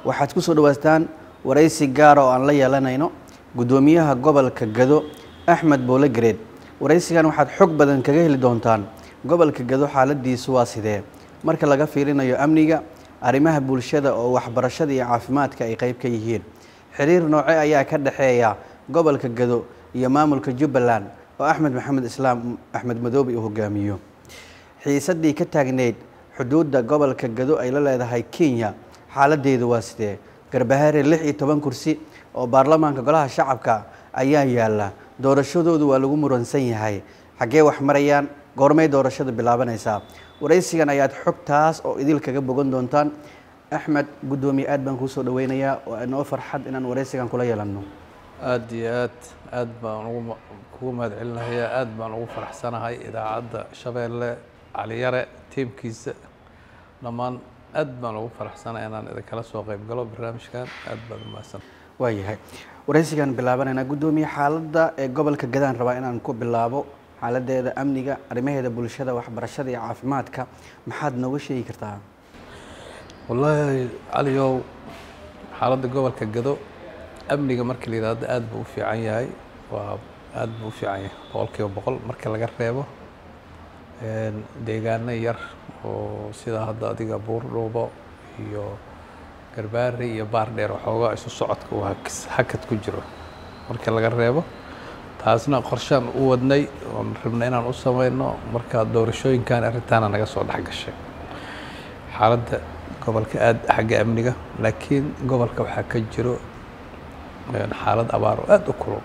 waxaad ku soo dhawaataan waraysi gaara oo aan la yeelanayno guddoomiyaha gobolka gado axmed boole gareed waraysigan waxaad xog badan kaga heli doontaan gobolka gado xaaladiisu waa sidee marka laga fiirinayo amniga arrimaha bulshada oo waxbarashada iyo caafimaadka ay qayb ka yihiin xiriir nooce ayaa ka dhexeeya gobolka gado iyo maamulka jubbaland oo axmed maxamed islaam axmed madoobe uu hogaamiyo xiisadii ka taagneyd xuduudda gobolka gado ay la leedahay kenya xaaladeedu waa sidee garbahaare lix iyo toban kursi oo baarlamaanka golaha shacabka ayaa yaala doorashadoodu waa lagu muransan yahay xaggee wax marayaan goormay doorashada bilaabanaysaa waraysigan ayaad xogtaas oo idil kaga bogan doontaan axmed guddoomiye aad baan kuu soo dhaweynayaa oo inoo farxad inaan waraysigan kula yeelanno aada iyo aad aad baan ugu kugu mahad celinahayaa aad baan ugu faraxsanahay idaacadda shabeelle caliyare tiimkiisa dhammaan aad baan ugu faraxsanahay inaan idinkala soo qayb galo barnaamijkan aad baan u mahadsan waayahay waraysigan bilaabanaynaa guddoomiye xaaladda ee gobolka gadaan rabaa inaan ku bilaabo xaaladeeda amniga arrimaheeda bulshada waxbarashada iyo caafimaadka maxaad nooga sheegi kartaa wallaahi caliyow xaaladda gobolka gado amniga marka la yidhaahdo aad buu u fiican yahay waa aad buu u fiican yahay boqol kiiba boqol marka laga reebo deegaano yar oo sida hadda adiga buurdhuubo iyo garbaari iyo baardheer waxoogaa isu socodka uu hakad ku jiro marka laga reebo taasna qorshaan u wadnay oon rabna inaan u samayno marka doorashooyinkan arrintaana naga soo dhex gashay xaaladda gobolka aad xagga amniga laakiin gobolka waxaa ka jiro xaalad abaar oo aada u kulul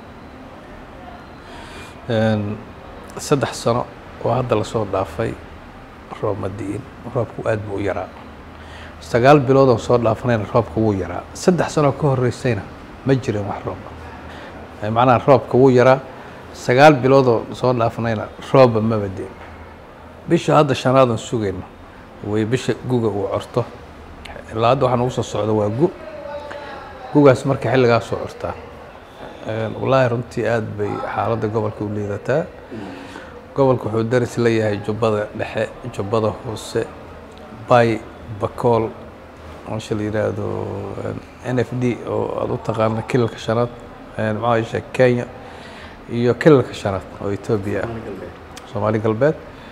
saddex sano oo hadda lasoo dhaafay roob madi'in roobku aad buu u yaraa sagaal bilood oo soo dhaafanayna roobka wuu yaraa saddex sanoo ka horreysayna ma jirin wax rooba macnaha roobka wuu yaraa sagaal biloodoo soo dhaafanayna roobba maba deen bisha hadda shanaadan sugayno way bisha guga uu corto ilaa hadda waxaa nagu soo socda waa gu gugaas marka xilligaa soo cortaa wallaahi runtii aad bay xaaladda gobolka u liidataa gobolka wuxuu daris la yahay jubbada dhexe jubbada hoose bay bakool meesha la yidhaahdo n f d oo aada u taqaana kilalka shanaad maxaa kenya iyo kilalka shanaad oo etoobiya ah soomaali galbeed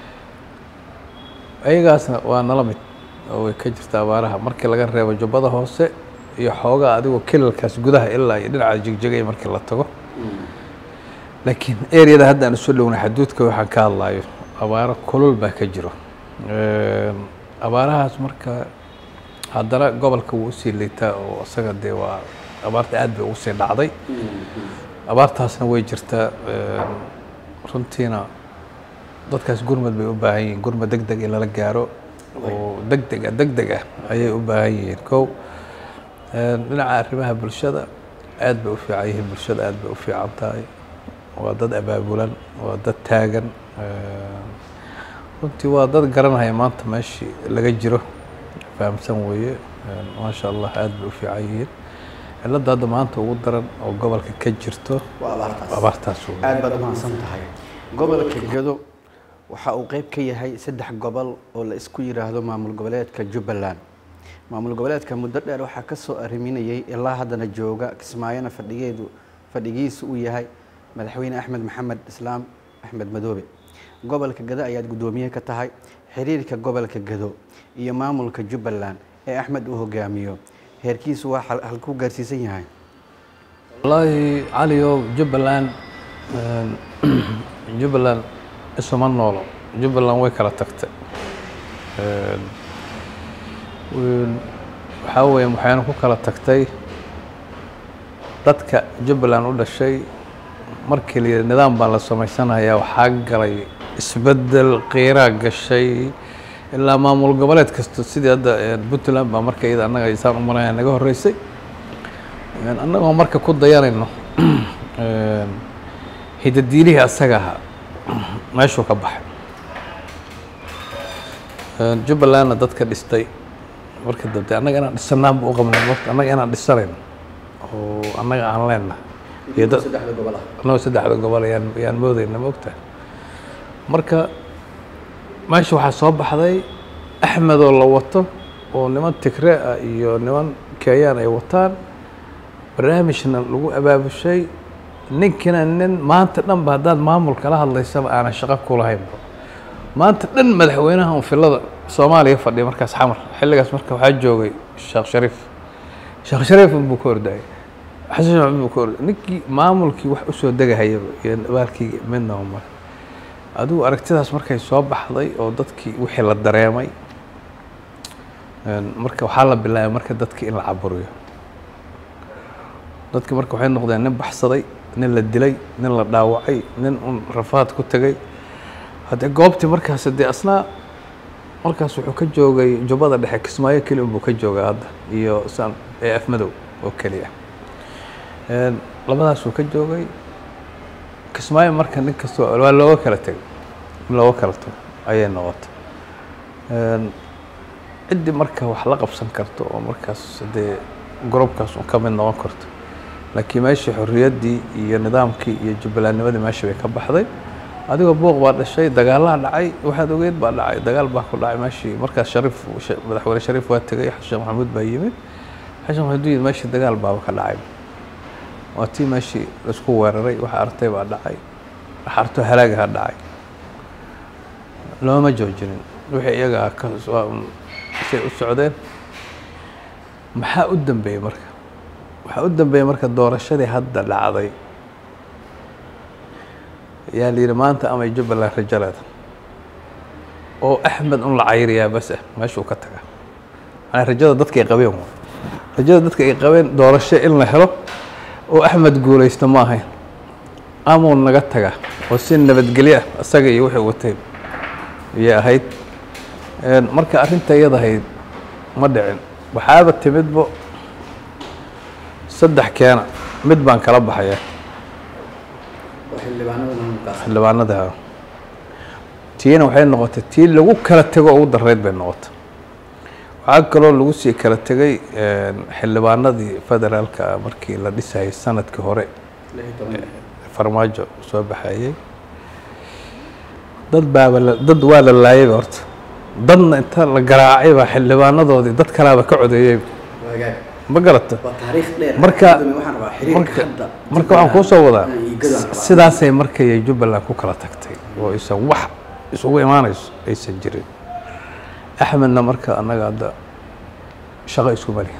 ayagaasna waa nala mid oo way ka jirta abaaraha markii laga reebo jubbada hoose iyo xoogaa adigoo kilalkaas gudaha ilaa iyo dhinaca jegjegay markii la tago laakiin areada hadda aan isu dhownay xaduudka waxaan ka hadlayo abaaro kulul baa ka jiro abaarahaas marka haddana gobolka wuu usii liitaa oo isaga dee waa abaarta aad bay ugu sii dhacday abaartaasna way jirtaa runtiina dadkaas gurmad bay u baahan yihiin gurmad deg deg in lala gaaro oo deg deg ah deg deg ah ayay u baahan yihiin kow dhinaca arrimaha bulshada aad bay u fiican yihiin bulshada aad bay u fiican tahay waa dad abaabulan waa dad taagan runtii waa dad garanaya maanta meeshii laga jiro fahamsan weeye maasha allah aad bay u fiican yihiin cilladda hadda maanta ugu daran oo gobolka ka jirto abaartaas aad baad umahadsan tahay gobolka gado waxa uu qeyb ka yahay saddex gobol oo la isku yidhaahdo maamul goboleedka jubbaland maamul goboleedka muddo dheer waxaa ka soo arriminayay ilaa haddana jooga kismaayona fadhigeedu fadhigiisu uu yahay madaxweyne axmed maxamed islaam axmed madoobe gobolka gado ayaad guddoomiye ka tahay xiriirka gobolka gado iyo maamulka jubbaland ee axmed uu hogaamiyo heerkiisu waa halkuu gaarsiisan yahay wallaahi caliyow jubbaland jubbaland isuma noolo jubbaland way kala tagtay waxaa weeye waxayna ku kala tagtay dadka jubbaland u dhashay markii la yidhi nidaam baa la samaysanayaa waxaa galay isbeddel qiiraa gashay ilaa maamul goboleed kasto sidii hadda puntland baa marka iyada annaga isaan u maraya naga horreysay annagoo marka ku dayanayno hidadiilihii asaga ahaa meeshuu ka baxay jubbalandna dadka dhistay marka dambe annaga inaan dhisanaan bu u qabnay marka annaga inaan dhisanayno oo annaga aan leenahay iyo dad annagoo saddexda gobol ayaan ayaan moodayna ma ogtahay marka meesha waxaa soo baxday axmedoo la wato oo niman tigre ah iyo niman keeyaan ay wataan barnaamijna lagu abaabushay ninkina nin maanta dhanba haddaad maamul kala hadlaysaba aanan shaqo ku lahaynba maanta dhan madaxweynaha un filada soomaaliya fadhiya markaas xamar xilligaas marka waxaa joogay sheekh shariif sheekh shariif unbuu ka ordayay xasan sheekh maxamuud buu ka orday ninkii maamulkii wax usoo degahayaba iyo abaalkii midnaba male adigu aragtidaas markay soo baxday oo dadkii wixii la dareemay marka waxaa la bilaabay marka dadkii in la caburiyo dadki marka waxay noqdeen nin baxsaday nin la dilay nin la dhaawacay nin un rafaad ku tegay haddee goobtii markaas dee asnaa markaas wuxuu ka joogay jubbada dhexe kismaayo keli unbuu ka joogaa hadda iyo san ee af madow oo keliya labadaasuu ka joogay kismaayo marka nin kastoo waa looga kala tegay in looga kala tago ayay noqotay ciddii marka wax la qabsan karto oo markaas dee gorobkaas un ka mid noqon karto laakiin meeshii xorriyaddii iyo nidaamkii iyo jubbalandnimadii meesha bay ka baxday adigoo buuq baa dhashay dagaalaa dhacay waxaad ogeyd baa dhacay dagaal baa ku dhacay meeshii markaas shariif madaxweyne shariif waa tegay xasan sheekh maxamuud baa yimid xasan maxamuud yimid meeshii dagaal baaba ka dhacay waa tii meeshii laisku weeraray waxa artay baa dhacay waxa arto halaagaha dhacay looma joojinin wixii iyaga ka say u socdeen maxaa u dambeeyey marka waxaa u dambeeyey marka doorashadii hadda dhacday yaa la yidhi maanta amay jubbaland rajo leeda oo axmed un la cayriyaa bas ah meeshuu ka taga manaa rajada dadka ay qabeen waay rajada dadka ay qabeen doorasho in la helo oo axmed guulaysto ma ahayn amuu naga taga oo si nabadgelyo ah isaga iyo wixii watay ayay ahayd marka arrinta iyadahayd ma dhicin waxaaba timidbo saddex keena mid baan kala baxaya xildhibaanada tiina waxay noqotay tii lagu kala tego ugu darayd bay noqotay waxaa kaloo lagu sii kala tegay xildhibaanadii federaalka markii la dhisayay sanadkii hore farmaajo soo baxayey dad baaba dad waa la laayayba horta dadna inta la garaacay baa xildhibaanadoodii dad kalaaba ka codeeyey ma garata marka marka marka waxaan kuu soo wadaa sidaasay markay jubbaland ku kala tagtay oo aysan wax isugu imaanayso aysan jirin axmedna marka annaga hadda shaqo iskuma lihin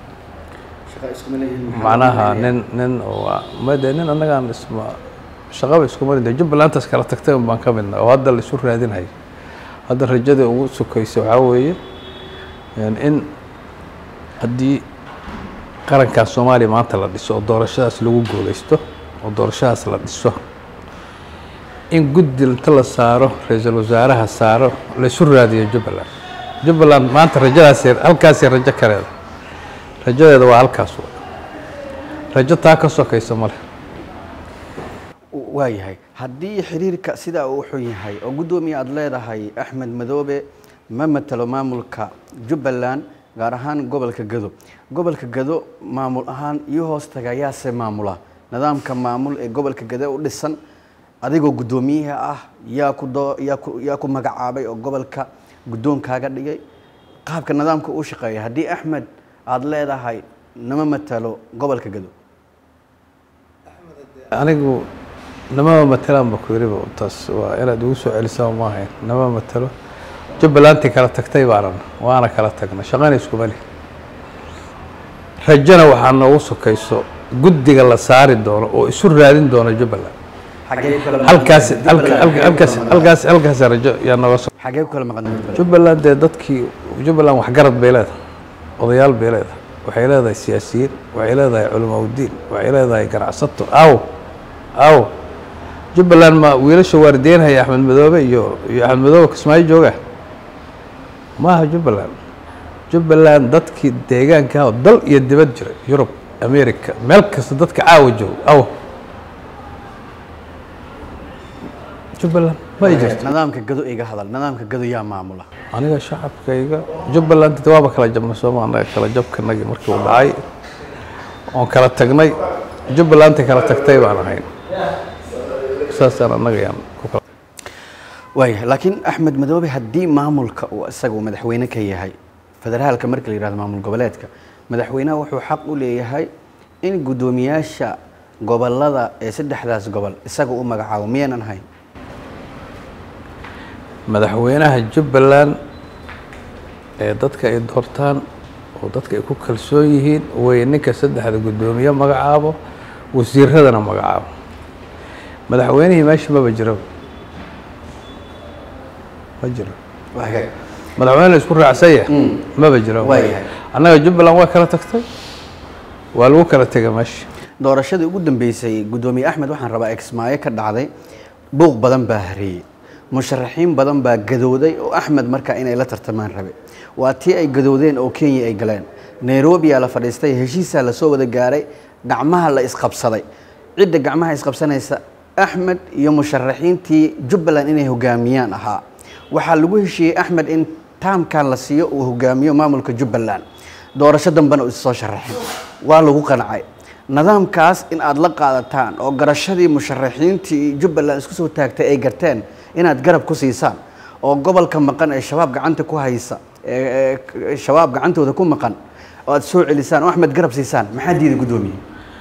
macnaha nin nin oo made nin annagaan isma shaqaba iskuma lihin de jubbalantaas kala tagtay un baan ka midna oo hadda la isu raadinhayo hadda rajadii ugu sukaysa waxaa weeye in haddii qarankaas soomaaliya maanta la dhiso oo doorashadaas lagu guulaysto oo doorashadaas la dhiso in guddi inta la saaro ra-iisul wasaaraha saaro la isu raadiyo jubbaland jubbaland maanta rajadaasay halkaasay rajo ka leeda rajadeeda waa halkaas w rajo taa ka sokaysa male waayahay haddii xiriirka sidaa uu xun yahay oo guddoomiye aada leedahay axmed madoobe ma matalo maamulka jubbaland gaar ahaan gobolka gado gobolka gado maamul ahaan iyo hoos taga yaase maamula nidaamka maamul ee gobolka gado u dhisan adigoo guddoomiyaha ah yaa ku doo yaa ku yaa ku magacaabay oo gobolka guddoonkaaga dhigay qaabka nidaamka uu shaqeeya haddii axmed aada leedahay nama matalo gobolka gado anigu namama matalaan ba ku yiriba taas waa inaad igu soo celisaa ma ahayn nama matalo jubbalantii kala tagtay baanan waana kala tagnay shaqana iskuma lih rajona waxaa noogu sokayso guddiga la saari doono oo isu raadin doono jubbaland halkaas halkaas halkaas halkaas rajo yaa nooga so xagee ku kala maqan jubbaland jubbaland dee dadkii jubbaland waxgarad bay leedahay odayaal bay leedahay waxay leedahay siyaasiyiin waxay leedahay culamaa udiin waxay leedahay ganacsato aw aw jubbaland ma wiilasha waardiyeynhaya axmed madoobe iyo iyo axmed madoobe kismaayo jooga maaha jubbaland jubbaland dadkii deegaanka ah oo dal iyo dibad jira yurub america meel kasta dadka caawa joogo aw jubbaland ma ay jirto nidaamka gado iga hadal nidaamka gado yaa maamula aniga shacabkayga jubbaland de waaba kala jabnay sooma annaga kala jabkanagii markii uu dhacay oon kala tagnay jubbalantay kala tagtay baan ahayn saasaan annaga yaan ku kala waayahay laakiin axmed madoobe haddii maamulka uu isaga uu madaxweyne ka yahay federaalka marka la yihahdo maamul goboleedka madaxweynaha wuxuu xaq u leeyahay in guddoomiyaasha gobolada ee saddexdaas gobol isaga u magacaabo miyaynan ahayn madaxweynaha jubbaland ee dadka ay doortaan oo dadka ay ku kalsoon yihiin way ninka saddexda guddoomiye magacaabo wasiiradana magacaabo madaxweynihii meesha maba jiro ma jiro madaxweyne la isku raacsan yahay maba jiro waayahay. annaga jubbaland waa kala tagtay waa lagu kala tegay meesha doorashadii ugu dambeysay guddoomiye axmed waxaan rabaa exmaayo ka dhacday buuq badan baa hareeyey musharaxiin badan baa gadooday oo axmed markaa inay la tartamaan rabe waa tii ay gadoodeen oo kenya ay galeen nairobiyaa la fadhiistay heshiisaa lasoo wada gaaray gacmaha la isqabsaday cidda gacmaha isqabsanaysa axmed iyo musharaxiintii jubbaland inay hogaamiyaan ahaa waxaa lagu heshiiyey axmed in taamkan la siiyo uu hogaamiyo maamulka jubbaland doorasho dambena uu issoo sharaxin waa lagu qancay nidaamkaas in aad la qaadataan oo garashadii musharaxiintii jubbaland isku soo taagtay ay garteen inaad garab ku siisaan oo gobolka maqan ee shabaab gacanta ku haysa ee ee shabaab gacantooda ku maqan oo aad soo celisaan oo axmed garab siisaan maxaa diiday guddoomiye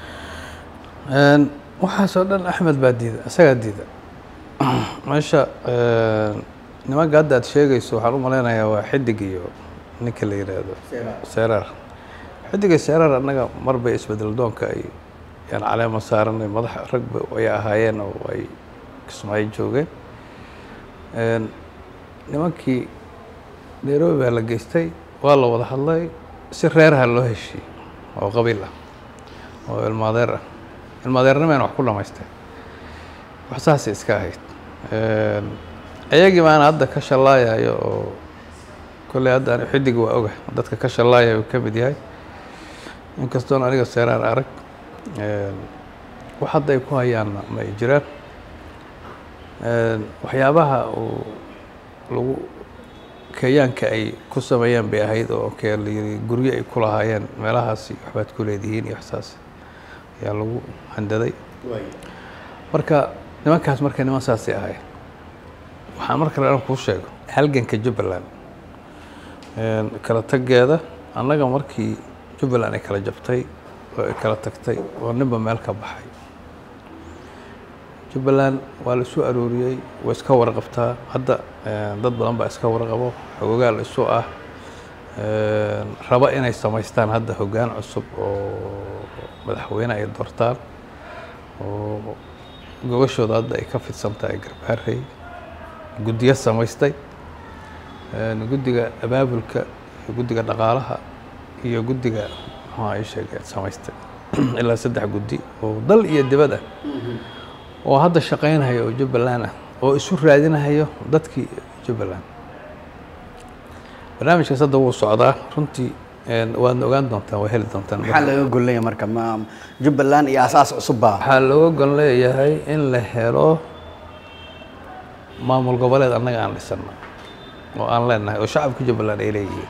Een, waxaasoo dhan axmed baa diida isagaa diida meesha een, nimanka hadda aad sheegayso waxaan u malaynayaa waa xidig iyo ninka la yidhaahdo seeraar xidiga seeraar annaga mar bay isbedel doonka ay yaan caleema saaranay madax ragba ay ahaayeen oo ay kismaayo joogeen Een, nimankii nairobi baa la geystay waa la wada hadlay si reeraha loo heshiiyey oo qabiil ah oo ilmaadeer ah ilmaadeernimana wax ku dhamaystay wax saasay iska ahayd Een, ayagii baana hadda ka shallaayayo oo kolley hadda ani xidig waa oga dadka ka shallaayaya uu ka mid yahay inkastoon aniga seeraan arag Een, wax hadda ay ku hayaanna ma ay jiraan Een, waxyaabaha uu lagu kenyaanka ay ku sameeyeen bay ahayd oo kee la yiri guryo ay ku lahaayeen meelahaasi waxbaad ku leedihiin iyo waxsaas ayaa lagu handaday marka nimankaas marka niman saasay ahayd waxaan mar kale aan kuu sheego halganka jubbaland Een, kala taggeeda annaga markii jubbaland ay kala jabtay oo ay kala tagtay oo ninba meel ka baxay jubbaland waa la isu arooriyey way iska warqabtaa hadda een, dad badan baa iska warqabo xogogaal isu ah Een, raba inay samaystaan hadda hoggaan cusub oo madaxweyne ay doortaan oo gogashooda hadda ay ka fidsan tahay garbaarey guddiyo samaystay Een, guddiga abaabulka iyo guddiga dhaqaalaha iyo guddiga maxaa ay sheegeen samaystay ilaa saddex guddi oo dal iyo dibad ah oo hadda shaqaynaya oo jubbaland ah oo isu raadinahayo dadkii jubbaland barnaamijkaas hadda wuu socdaa runtii een, waadna ogaan doontaan waa heli doontaan maxaa laga gollaya marka ma jubbaland iyo asaas cusub baa waxaa looga gon leeyahay in la helo maamul goboleed annaga aan dhisano oo aan leenahay oo shacabka jubbaland ay leeyihiin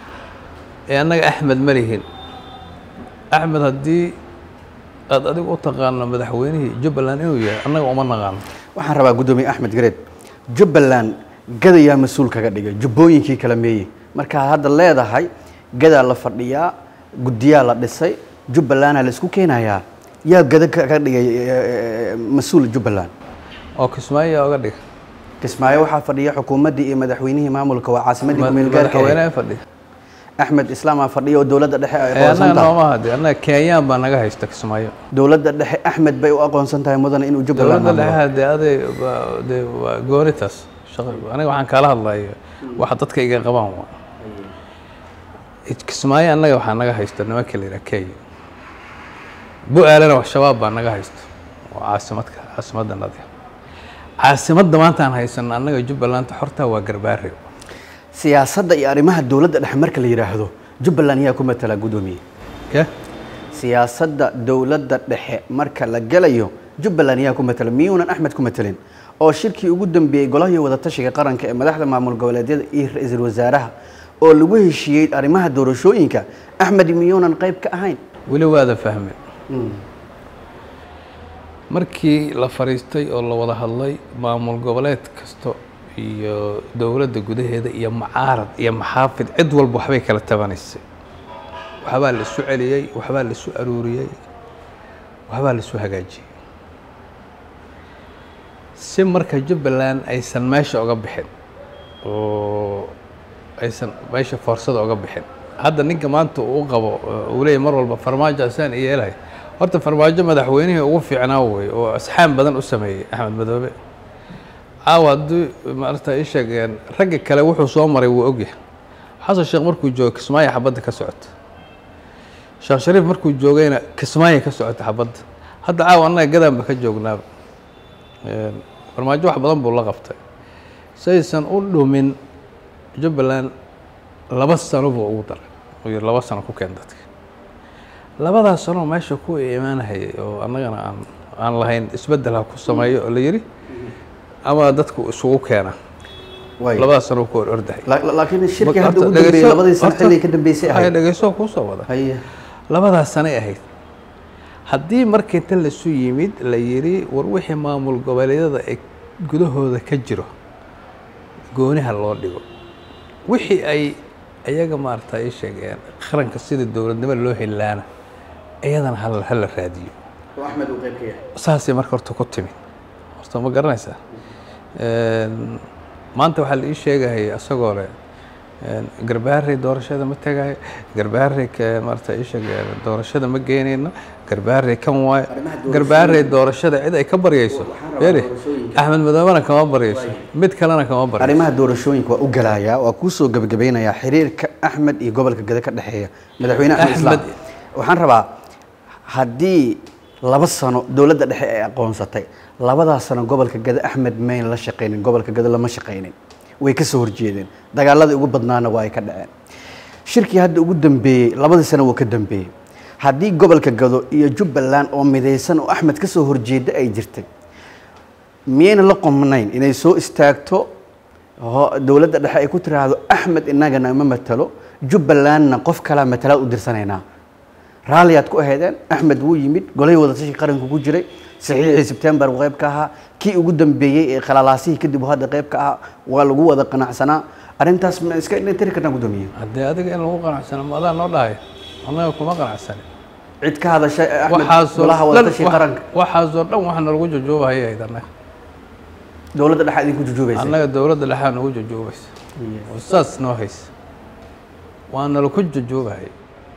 ee annaga axmed ma lihin axmed haddii aad adigu u taqaano madaxweynihii jubbaland inuu yahay annaga uma naqaano waxaan rabaa guddoomiye axmed gareed jubbaland gadayaa mas-uul kaga dhigay jubbooyinkii kala meeyey markaad hadda leedahay gadaa la fadhiyaa guddiyaa la dhisay jubbalandaa la isku keenayaa yaa gada kaga dhigay eh, mas-uul jubbaland oo kismaayo yaa oga dhiga kismaayo waxaa fadhiya xukuumaddii iyo madaxweynihii maamulka waa caasimadii kumeel gaarka madaxweynaha fadhiya axmed islaamaa fadhiya oo dowladda dhexe ay ee annaga aqoonsan tahay nooma hadi annaga kenyaan baa naga haysta kismaayo dowladda dhexe axmed bay u aqoonsan tahay mudane inuu jubbaland dowladda maamulo. dhexe dee aday waa- dee waa goonitas shaqa aniga waxaan kaala hadlaya waxa dadka iga qabaan waa kismaayo annaga waxaa naga haysta nimanka la yidhaha kenya bu-aalana wax shabaab baa naga haysta oo caasimadka caasimadda nadi caasimadda maanta aan haysano annaga jubbalanta xorta waa garbaare siyaasadda iyo arrimaha dowladda dhexe marka la yidhaahdo jubbaland yaa ku matala guddoomiye ya siyaasadda dowladda dhexe marka la gelayo jubbaland yaa ku matala miyuunan axmed ku matelin oo shirkii ugu dambeeyey golahii wadatashiga qaranka ee madaxda maamul goboleedyada iyo ra-iisul wasaaraha oo lagu heshiiyey arrimaha doorashooyinka axmed miyuunan qayb ka ahayn weli waada fahme markii la fadhiistay oo la wada hadlay maamul goboleed kasto iyo dowladda gudaheeda iyo mucaarad iyo maxaafid cid walba waxbay kala tabanaysay waxbaa la isu celiyey waxbaa la isu aruuriyey waxbaa la isu hagaajiyey si marka jubbaland aysan meesha oga bixin oo aysan meesha foorsada oga bixin hadda ninka maanta uu qabo uu leeyahy mar walba farmaajo asaan iyo yeelahay horta farmaajo madaxweynihii ugu fiicnaa wey oo asxaam badan u sameeyey axmed madoobe caawa haddii maarata ii sheegeen ragga kale wuxuu soo maray wuu ogyahay xasan sheekh markuu joogo kismaayo xabadda ka socota sheekh shariif markuu joogayna kismaayo ka socota xabadda hadda caawa annaga gadaanba ka joognaaba farmaajo wax badan buu la qabtay saysan u dhumin jubbaland laba sano buu ugu daray uu yidhi laba sano ku keen dadka labadaas sanoo meesha ku imaanahayay oo annagana aan aan lahayn isbeddel ha ku sameeyo oo la yidhi ama dadku isugu keena waay labadaas sanoo ku hor ordahay La- la- laakiin shirkii Horta hadda ugu dambeeyey dhegeyso- labadii sano horta- xilligii ka dambeysay Waxay ahayd dhegeyso kuusoo wada haye labadaas sanay ahayd haddii marka inta lasu yimid la yidhi war wixii maamul goboleedyada ee gudahooda ka jiro gooniha loo dhigo wixii ay iyaga maarata ay sheegeen qaranka sida dowladnimo loo helaana iyadana hal hala raadiyo oo axmed uu qayb ka yahay saasay marka horta ku timid horta ma garanaysaa Een, maanta waxaa la ii sheegahaya isagoo leh een, garbaharey doorashada ma tegayo garbaharey ka- maarata ii sheeg doorashada ma geynayno garbaharey kan waayo Arrimaha doorashooyinka. garbaharey doorashada cid ay ka baryayso Waxaan rabaa yeri doorashooyinka. axmed madoobena kama baryayso mid kalena kama baryayso arrimaha doorashooyinka waa u galayaa waa kuu soo gebagabeynayaa xiriirka axmed iyo gobolka gede ka dhexeeya madaxweyne axmed islaam Axmed- waxaan rabaa haddii laba sano dowladda dhexe ay aqoonsatay labadaas sano gobolka gede axmed mayn la shaqaynin gobolka gede lama shaqaynin way ka soo horjeedeen dagaaladii ugu badnaana waa ay ka dhaceen shirkii hadda ugu dambeeyey labadii sano wuu ka dambeeyey haddii gobolka gado iyo jubbaland oo midaysan oo axmed ka soo horjeeda ay jirtay miyayna la qomnayn inay soo istaagto ho- dowladda dhexe ay ku tiraahdo axmed inagana ma matalo jubbalandna qof kalaa matalaad u dirsanaynaa raalliyaad ku ahaydeen axmed wuu yimid golay wadatashi qaranku ku jiray saxiixii sebtembar uu qayb ka ahaa kii ugu dambeeyey ee khalalaasihii kadib uu hadda qayb ka ahaa waa lagu wada qanacsanaa arrintaas ma iska tiri karnaa gudoomiye haddee adiga in lagu qanacsano ma adaa noo dhahay annaga kuma qanacsanin cid ka hadashay ee axmed waxaasoo golaha dhan wadatashi wax- qaranka waxaasoo dhan waxa nalagu jojoobahaya ahayd annaga dowladda dhexe idinku jujuubaysa annaga dowladda dhexaa nagu jojoobaysa oo saas noo haysa waa nalaku jojoobahaya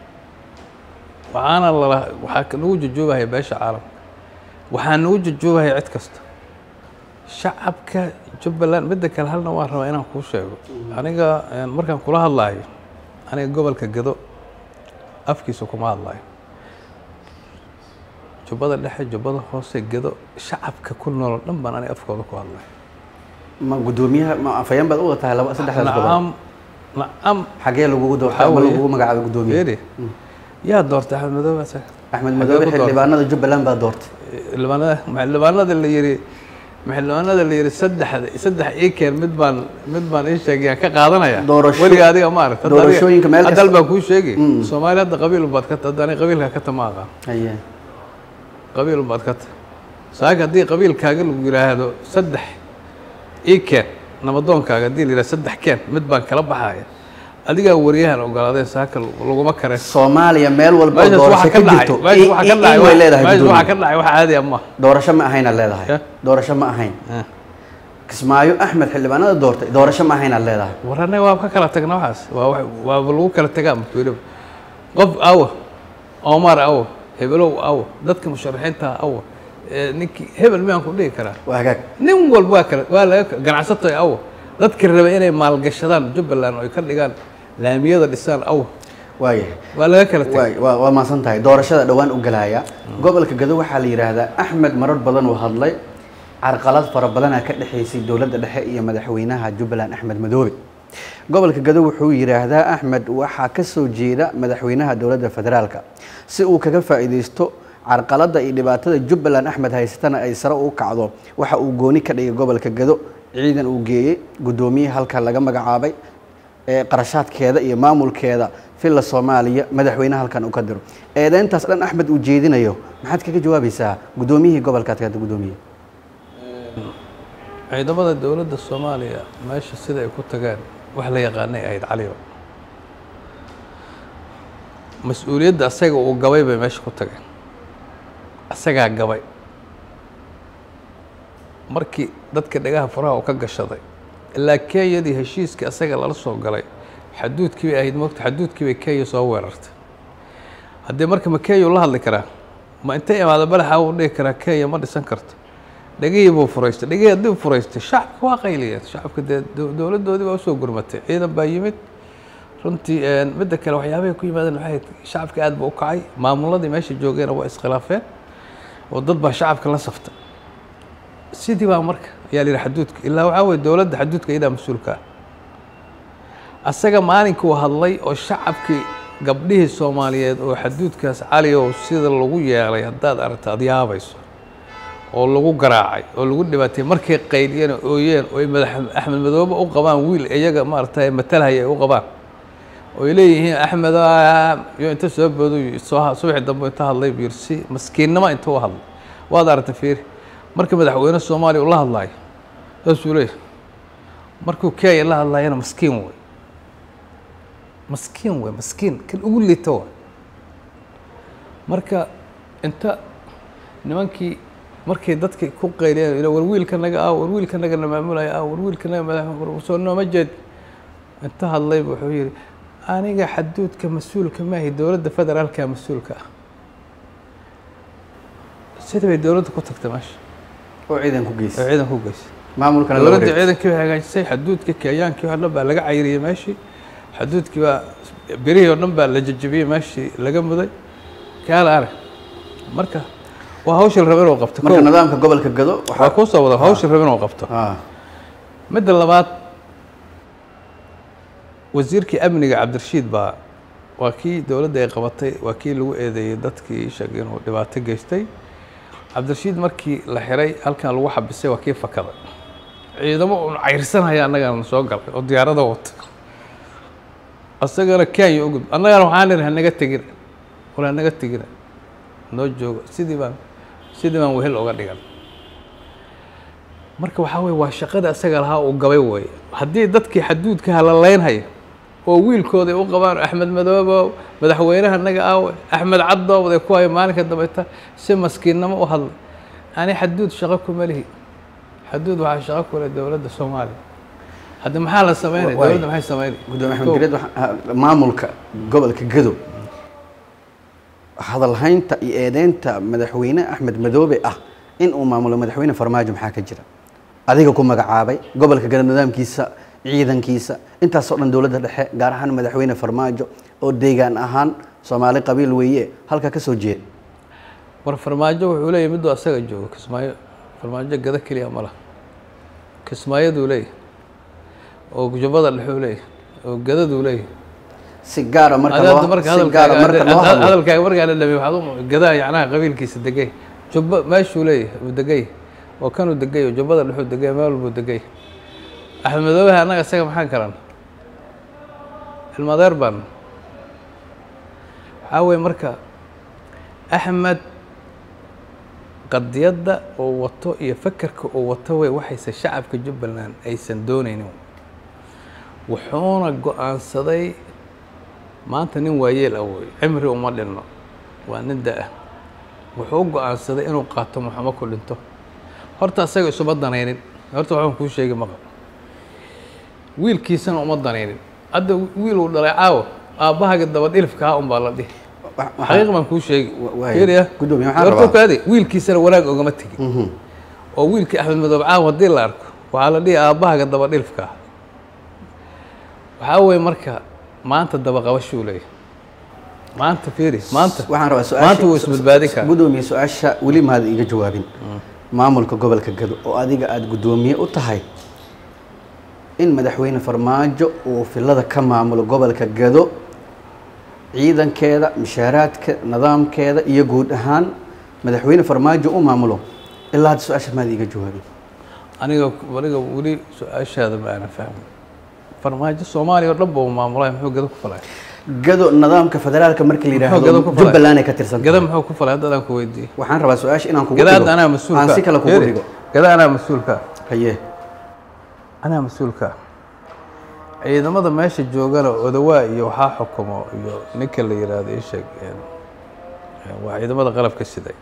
waxaana lala waxaa ka- nagu jojoobahaya beesha caalamka waxaa nagu jojoobahaya cid kasta shacabka jubbaland midda kale halna waan rabaa inaan kuu sheego aniga een, markaan kula hadlaayo aniga gobolka gado afkiisa kuma hadlaayo jubbada dhexe jubbada hoose gado shacabka ku nool oo dhan baan aniga afkooda ku hadlaya ma gudoomiyaha ma afayeen baad uga tahay laba saddexdaas gobol nacam nacam xagee lagugu doortay Waxaa ama weeye- lagugu magacaabay gudoomiye Fiiri, yaa doortay axmed madoobe asaga axmed Xagee madoobe ku doortay? xildhibaanada jubbaland baa doortay xildhibaanada xildhibaanada la yiri xildhibaanada la yiri saddexda saddex ii keen mid baan mid baan ii sheegayaan ka qaadanaya Doorasho- weliga adiga ma aragta Hadda adiga- doorashooyinka meel hadda kasta- baan kuu sheegi soomaali hadda qabiil baad ka tahay aniga qabiilka ka tama aqaan haye qabiil baad ka tahay saaka haddii qabiilkaaga lagu yidhaahdo saddex ii keen nabadoonkaaga haddii la yidhahdo saddex keen mid baan kala baxaya adigaa wariyahan ogolaadeen saaka laguma kareen soomaaliya meel walba oo meeshaas doorasho waxa ka ka dhacay jirto meeshaas waxa ka in dhacay way leedahay meeshaas waxa gudoomiye ka dhacay wax caadi ah maaha doorasho ma ahaynaad leedahay Ya. doorasho ma ahayn kismaayo axmed xildhibaanada doortay doorasho ma ahaynaad leedahay war annaga waa ka kala tagna waxaas waa wax waaba lagu kala tagaa marka weliba qof awa omar awa hebelow awa dadka musharaxiinta awa ee ninkii hebel miyaan ku dhihi karaa waa hagaag nin walba waa kala waa laga ganacsato awa dadka raba inay maalgashadaan jubbaland oo ay ka dhigaan laamiyada dhisaan awa waayahay waa laga kala tagay waay waa waa maasan tahay doorashada dhowaan u galaya gobolka gado waxaa la yidhaahdaa axmed marar badan uu hadlay carqalad fara badanaa ka dhexaysay dowladda dhexe iyo madaxweynaha jubbaland axmed madoobe gobolka gado wuxuu yidhaahdaa axmed waxaa ka soo jeeda madaxweynaha dowladda federaalka si uu kaga faa'iidaysto carqaladda iyo dhibaatada jubbaland axmed haysatana ay sare u kacdo waxa uu gooni ka dhigay gobolka gado ciidan uu geeyey guddoomiye halka laga magacaabay ee qarashaadkeeda iyo maamulkeeda filla soomaaliya madaxweyne halkan uu ka diro eedeyntaas dhan axmed uu jeedinayo maxaad kaga jawaabaysaa guddoomiyihii gobolkaad ka hadda guddoomiye ciidamada dowladda soomaaliya meesha sida ay ku tageen wax la yaqaanay ahayd caliyo mas-uuliyadda asaga uu gabay bay meesha ku tageen asagaa gabay markii dadka dhagaha faraha uu ka gashaday ilaa kenyadii heshiiskii asaga lala soo galay xaduudkii bay ahayd moogta xaduudkii bay kenya soo weerartay haddii marka ma kenya uu la hadli karaa ma intay imaado balaxa uu dhihi karaa kenya ma dhisan karto dhegihii buu furaystay dhegihii haddii furaystay shacabka waa qayliyeen shacabka dee dowladdoodii baa usoo gurmatay ciidan baa yimid runtii midda kale waxyaabahay ku yimaadeen waxay ahayd shacabka aad buu u kacay maamuladii meesha joogeena waa iskhilaafeen oo dad baa shacabka la saftay sidii baa marka ayaa la yidhi xaduudka ilaa waxaa weye dowladda xaduudka iyadaa mas-uulka ah asaga maalinkuu hadlay oo shacabkii gabdhihii soomaaliyeed oo xaduudkaas cali oo sida lagu yeelay haddaad aragta ad yaabayso oo lagu garaacay oo lagu dhibaatay markay qayliyeen oo ooyeen oo ay madax axmed madoobe u qabaan wiil iyaga maaragtay matalhaya ay u qabaan oo ay leeyihiin axmed yo inta soo boodu soo subaxi dambe inta hadlay buu yiri si maskiinnimo inta u hadlay waad aragtay fiiri marka madaxweyne soomaaliya uu la hadlaayo saasuu leeyahy markuu kenya la hadlaayana maskiin wey maskiin wey maskiin kan ugu liita way marka inta nimankii markay dadka ku qayliyeen war wiilka naga ah war wiilka naga na maamulaya ah war wiilka naga madax soo nooma jeed inta hadlayba wuxuu yidhi aniga xaduudka mas-uulka maahi dowladda federaalka mas-uulka ah sida bay dowladda ku tagtay meesha oo ciidan ku oo geysay ciidan ku geysay maamulkana la dowladda wareegtay. ciidankii bay hagaajisay xaduudka kenyaankii oo dhan baa laga cayriyey meeshii xaduudkii baa berihii oo dhan baa la jajabiyey meeshii laga muday kaala arag marka waa hawsha la raba inuu qabto marka kow. nidaamka gobolka gado waa waxaa kuu soo wada hawsha la raba inuu qabto ah midda labaad wasiirkii amniga cabdirashiid baa waa kii dowladda ay qabatay waa kii lagu eedeeyey dadkii sheeg inuu dhibaato geystay cabdirashiid markii la xiray halkan lagu xabisay waa kii fakaday ciidamo uun cayrsanaya annagana soo galay oo diyaarada wata asagana kenya ugud annagana waxaan nidhi hanaga tegina wala hanaga tegina noo joogo sidii baan sidii baan wehel uga dhigan marka waxaa weye waa shaqada asaga lahaa uu gabay weeye haddii dadkii xaduudka halalaynhaya oo wiilkooday u qabaan axmed madoobo madaxweynaha naga aawe axmed caddoobday ku hayo maalinka dambeyta si maskiinnimo u hadlay ani xaduud shaqo kuma lihi xaduud waxaa shaqo ku leh dowladda soomaaliya hadda maxaa la sameynaya Waay. dowladda maxay sameynaya gudoomiye axmed Kow. gareed waxa- ah, maamulka gobolka gado hadalhaynta iyo eedeynta madaxweyne axmed madoobe ah in uu maamulo madaxweyne farmaajo maxaa ka jira adiga ku magacaabay gobolka gado nidaamkiisa ciidankiisa intaasoo dhan dowladda dhexe gaar ahaan madaxweyne farmaajo oo deegaan ahaan soomaali qabiil weeye halka ka soo jeeda war farmaajo wuxuu leeyahy miduu asaga joogo kismaayo farmaajo gado keliya ma laha kismaayaduu leeyahy oo jubbada dhexuu leeyahy oo gadaduu leeyahy si gaara marka Hadda loo marka si gaara marka loo hadalkaaga hadlo hadalkaaga markaa la dhamay waxaad u gadaa yacnaha qabiilkiisa degay jubba meeshuu leeyahay uu degay oo kanuu degay oo jubbada dhexuu degay meel walbuu degay axmed madoobaha annaga isaga maxaan karan ilmadeer baan waxaa weye marka axmed qadiyadda uu wato iyo fakerka uu wato wey waxayse shacabka jubbaland aysan doonaynin wuxuuna go-aansaday maanta nin waayeel ah wey cimri uma dhinno waa nin da-ah wuxuu u go-aansaday inuu qaato maxamo ku dhinto horta asaga isuma danaynin horta waxaan kuu sheegi maqal wiilkiisana uma danaynin hadda wiil uu dhalay caawa aabbahaga dabadhilifka ha unbaa la dhihi Wa- waxaa- xaqiiq baan kuu sheegi Wa- waay. fiiriya Gudoomiye, waxaan horta rabaa- kaadi wiilkiisana wanaag ogama tegin Mhm. oo wiilkii axmed madoobe caawa haddii la arko waxaa la dhihi aabbahaga dabadhilifka ah waxaa weeye marka maanta dabaqabashuu leeyahay maanta fiiri maanta waxaan rabaa su-aasha maanta wuu isbadbaadin karaa gudoomiye su-aasha weli maada iga jawaabin maamulka gobolka gado oo adiga aada guddoomiye u tahay in madaxweyne farmaajo uu filada ka maamulo gobolka gado ciidankeeda mishaaraadka nidaamkeeda iyo guud ahaan madaxweyne farmaajo u maamulo ilaa hadda su-aasha maada iga jawaabin aniga aniga weli su-aashaada ma aanan fahmin farmaajo soomaaliya oo dhan buu maamulaya muxuu gado ku falay gado nidaamka federaalka marka la Muxuu gado yidhaahdo ku falay? jubbaland ay ka tirsan gada tahay muxuu ku falay hadda adaan ku weydiiyey waxaan rabaa su-aasha inaan kugu gada dhigo hadda anaa mas-uulka aan si kale kugu Fiiri, dhigo gada anaa mas-uulka haye anaa mas-uulka ah ciidamada meesha joogana odawaa iyo waxaa xukumo iyo ninka la yidhaahdo ii sheeg waa ciidamada qalabka siday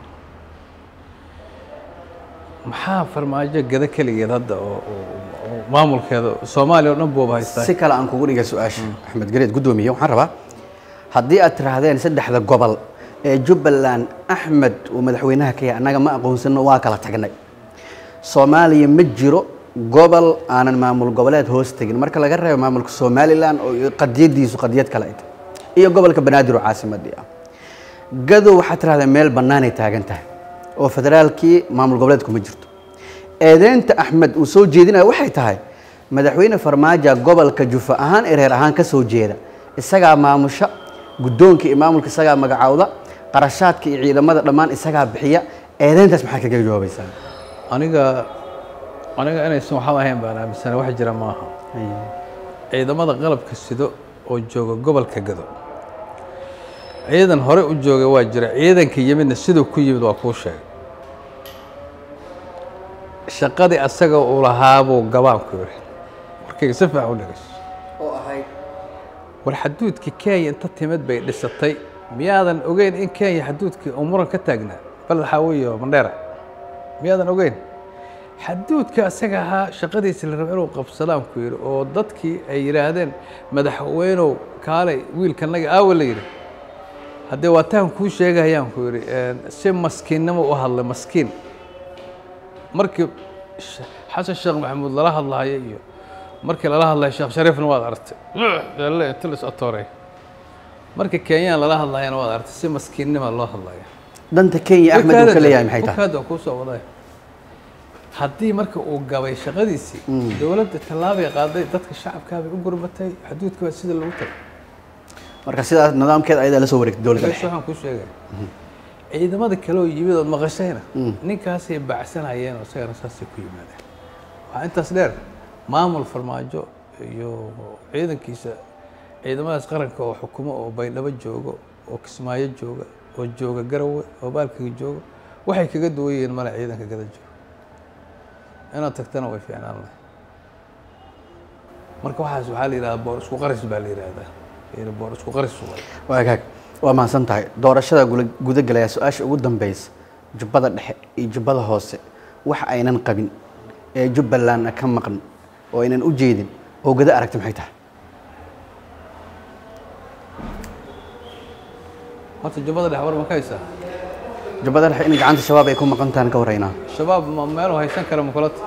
maxaa farmaajo gada keligeed hadda oo oo maamulkeeda soomaaliya o dhan buuba haystaa si kale aan kugu dhiga su-aasha axmed gareed guddoomiye waxaan rabaa haddii aad tiraahdeen saddexda gobol ee jubbaland axmed uu madaxweynaha ka yahay annaga ma aqoonsano waa kala tagnay soomaaliya ma jiro gobol aanan maamul goboleed hoos tegin marka laga reebo maamulka somalilan oo qadiyadiisu qadiyad kale ay tahay iyo gobolka banaadir oo caasimadii ah gadow waxaad tirahdeen meel bannaanay taagan tahay oo federaalkii maamul goboleedku ma jirto eedeynta axmed uu soo jeedinaya waxay tahay madaxweyne farmaajo gobolka jufa ahaan ee reer ahaan ka soo jeeda isagaa maamusha guddoonka iyo maamulka isagaa magacaawda qarashaadka iyo ciidamada dhammaan isagaa bixiya eedeyntaas maxaad kaga jawaabaysaa aniga aniga inaysan waxba ahayn baan aaminsana wax jira maaha ciidamada qalabka sido oo jooga gobolka gado ciidan hore u jooga waa jira ciidanka yimidna siduu ku yimid waa kuu sheegay shaqadii asaga uu lahaabuu gabaanku yidhi warkayga si fiican u dhegeyso oo ahayd war xaduudkii kenya inta timid bay dhisatay miyaadan ogeyn in kenya xaduudkii uu muran ka taagnaa baled xaawiyo mandheera miyaadan ogeyn xaduudka asaga ahaa shaqadiisa la rabo inuu qabsadaan ku yidhi oo dadkii ay yidhaahdeen madaxweynow kaalay wiilkanaga aawa la yidhi haddee waataan kuu sheegayaan ku yidhi si maskiinnimo u hadlay maskiin markii xasan sheekh maxamuud lala hadlahayo iyo markii lala hadlayo sheekh shariifna waad aragtay inta la is atooray markii kenyaan lala hadlayana waad aragtay si maskiinnima loo hadlaya danta kenya axmed uu ka leeyahay maxay tahay bukaada waa kuu soo waday haddii marka uu gabay shaqadiisii dowladda tallaabay qaaday dadka shacabkaabay u gurmatay xaduudka waa sida lagu tagay marka sidaas nidaamkeeda ayadaa la soo wareegtay dowladda bes dhexe waxaan kuu sheegaya ciidamada kale oo yimid ood maqashayna ninkaasay bacsanayeen oo isagana saasay ku yimaadeen waxaa intaas dheer maamul farmaajo iyo ciidankiisa ciidamadaas qaranka oo xukumo oo baydhabo joogo oo kismaayo jooga oo jooga garawe oo baalkaga jooga waxay kaga duwan yihiin male ciidanka gada jooga inaad tagtana way fiicnaan lahay marka waxaas waxaa la yidhahdaa boor isku qaris baa la yidhahdaa yani boor isku qaris waay waa gaag waa mahadsan tahay doorashada gula- gudagelaya su-aasha ugu dambeysa jubbada dhexe iyo jubbada hoose wax aynan qabin ee jubbalandna ka maqan oo aynan u jeedin oo gada aragti maxay tahay horta jubbada dhex war ma ka haysaa jubbada dhexe in gacanta shabaab ay ku maqan tahan ka waraynaa shabaab ma meelu haysan kara makulata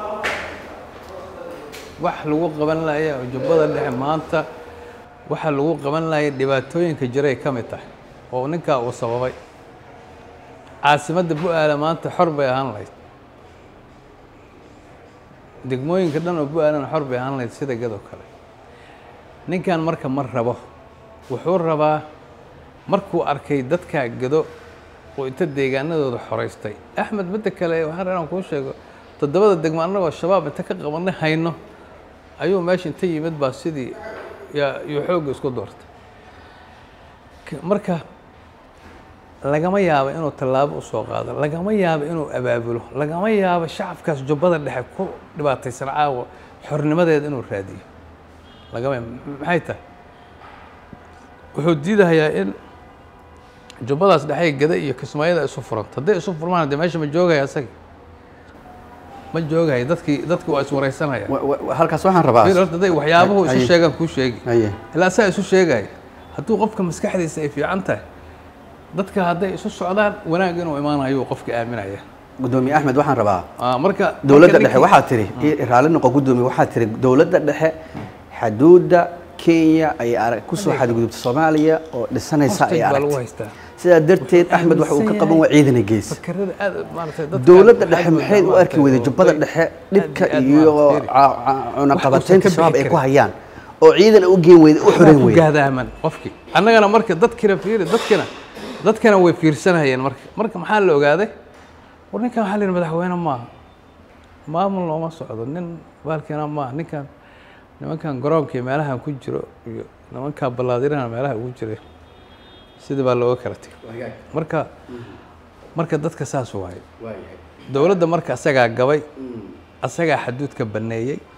wax lagu qaban laya oo jubbada dhexe maanta waxa lagu qaban laya dhibaatooyinka jiray ka mid tahay oo ninkaa uu sababay caasimadda bu-aala maanta xor bay ahaan lahayd degmooyinka dhan oo bu-aalana xor bay ahaan lahayd sida gadoo kale ninkan marka ma rabo wuxuu rabaa markuu arkay dadkaa gado oo inta deegaanadooda xoraystay axmed midda kale waxaan rabaa inaan kuu sheego toddobada degmo annagoo shabaab inta ka qabanay hayno ayuu meesha inta yimid baa sidii yaa iyo xoogga isku doortay K- marka lagama yaabo inuu tallaabo u soo qaado lagama yaabo inuu abaabulo lagama yaabo shacabkaas jubbada dhexe ku dhibaataysan caawa xornimadeeda inuu raadiyo lagama yaabo maxay tahay wuxuu diidahayaa in jubbadaas dhexey gada iyo kismaayada isu furanto hadday isu furmaan dee meesha ma joogaya isaga ma joogaya dadkii dadki waa iswareysanaya Wa- wa- halkaas waxaan rabaa Fiir horta hadday waxyaabuhu isu Haye. sheegaan kuu sheegi haye ilaa saa isu sheegaya hadduu qofka maskaxdiisa ay fiican tahay dadka hadday isu socdaan wanaag inuu imaanayuu qofka aaminaya gudoomiye axmed waxaan rabaa Ah, marka dowladda marka dhexe ninkii- waxaa tiri i- raalli noqo gudoomiye waxaa tiri dowladda dhexe xaduudda kenya ay arag kusoo xadgudubta soomaaliya oo dhisanaysa ay hostage baa lagu aragtay haystaa sidaa darteed Wuxuu axmed waxa uu ka aaminsan qaban waa ciidana gees fakarada aad maaragtay dadka dowladda aad dhexe u maxay u maaragtay arki weyday oo jubbada bay- dhexe aad dhibka aad iyo maaragtay. ca- ca- cunaqabataynta Wax uusan ka shabaab ay bixi ku karin. hayaan oo ciidan u geen weyday u Waxbaa xoreyn ku weyday gaadaaman qofkii annagana marka dadkina fiiri dadkina dadkana way fiirsanayeen marka marka maxaa la ogaaday war ninkan waxaa la yidhi madaxweyne maaha maamul looma socdo nin baalkiina maaha ninkan nimankan garoonka iyo meelahan ku jiro iyo nimankan ballaadirana meelaha ugu jira sidii baa looga kala tegay marka marka dadka saas waaye dowladda marka asagaa gabay asagaa xaduudka banneeyey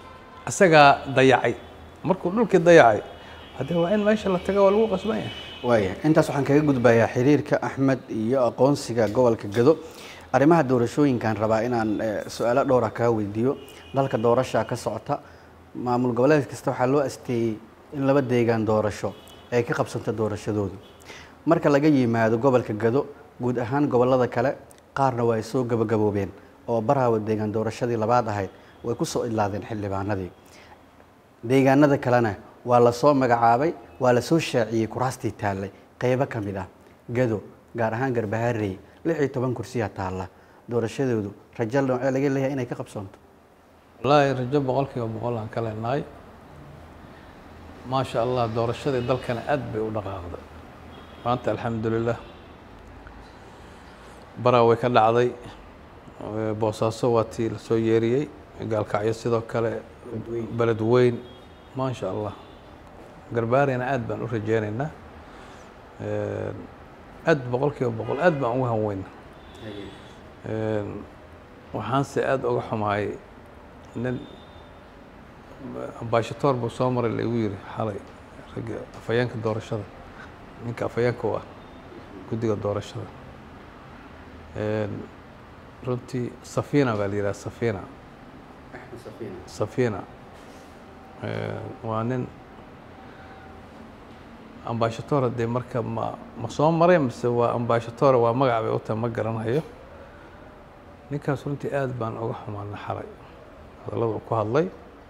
isagaa dayacay markuu dhulkii dayacay haddee waa in meesha la taga waa lagu qasban yahay waaya intaas waxaan kaga gudbayaa xiriirka axmed iyo aqoonsiga gobolka gado arrimaha doorashooyinkaan rabaa inaan eh, su-aalo dhowra kaa weydiiyo dalka doorashaa ka socota maamul goboleed kasta waxaa loo asteeyey in laba deegaan doorasho ay ka qabsanto doorashadoodu marka laga yimaado gobolka gado guud ahaan gobolada kale qaarna waa ay soo gabagaboobeen oo baraawa deegaan doorashadii labaad ahayd way ku soo idlaadeen xildhibaanadii deegaanada kalena waa la soo magacaabay waa la soo shaaciyey kuraastii taallay qeybo ka mid ah gado gaar ahaan garbaharey lix iyo toban kursiyaa taalla doorashadoodu rajo noocee laga leeyahay inay ka qabsoonto wallaahi rajo boqol kiiba boqol aan ka leenahay maasha allah doorashadii dalkana aad bay u dhaqaaqday maanta alxamdulilah baraa way ka dhacday Eh, boosaaso waa tii lasoo yeeriyey gaalkacyo sidoo kale beled weyn maasha allah garbaarina aad baan u rajeynaynaa Eh, aad boqol kiiba boqol aad baan ugu hanweyna waxaanse aada uga xumahay nin ambashatoor buu soo maray laigu yiri xalay ragga afhayeenka doorashada ninka afhayeenka u ah guddiga doorashada runtii safina baa la yidhaha safina safina waa nin ambashatoor dee marka ma ma soo maray mise waa ambashatoor waa magac bay u tahay ma garanayo ninkaas runtii aad baan uga xumaana xalay hadallada uu ku hadlay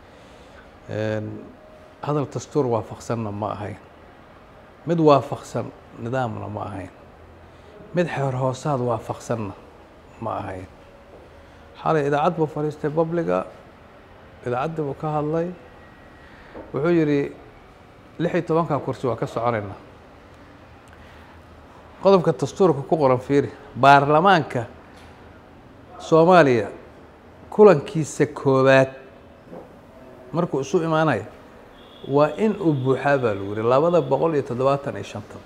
hadal dastuur waafaqsanna ma ahayn mid waafaqsan nidaamna ma ahayn mid xeer hoosaad waafaqsanna ma ahayn xalay idaacad buu fadhiistay babliga idaacaddii buu ka hadlay wuxuu yidhi lix iyo tobanka kursi waa ka soconaynaa qodobka dastuurka ku qoran fiiri baarlamaanka soomaaliya kulankiisa koowaad markuu isu imaanaya waa in uu buuxaa baa lagu yihi labada boqol iyo toddobaatan iyo shanta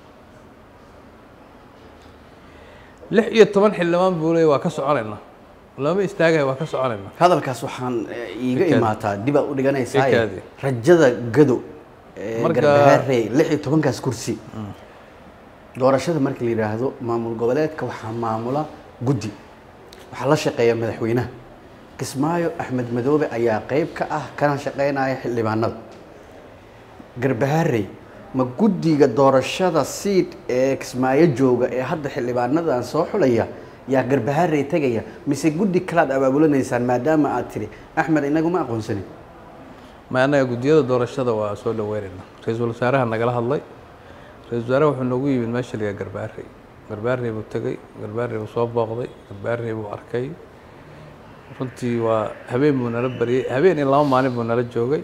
lix iyo toban xildhibaan buu leeyay waa ka soconaynaa lama istaagaya waa ka soconaynaa hadalkaas waxaan eh, iiga Ikaadi. imaataa dibaad u dhiganaysaa Ikaadi. rajada gado ee Marka- garbaharey lix iyo tobankaas kursi doorashada marka la yidhaahdo maamul goboleedka waxaa maamula guddi waxaa la shaqeeya madaxweynaha kismaayo axmed madoobe ayaa qeyb ka ah kana shaqeynaya xildhibaanada garbaharey ma guddiga doorashada siid ee kismaayo jooga ee hadda xildhibaanadan soo xulaya yaa garbaharey tegaya mise guddi kalaad abaabulanaysaan maadaama aad tiri axmed inagu ma aqoonsanin ma annaga guddiyada doorashada waa soo dhaweynaynaa ra-iisul wasaaraha nagala hadlay ra-isul wasaaraha wuxuu noogu yimid meesha liga garbaarey garbaarey buu tegey garbaarey buu soo booqday garbaarey buu arkay runtii waa habeen buu nala baryey habeen iyo laba maalin buu nala joogay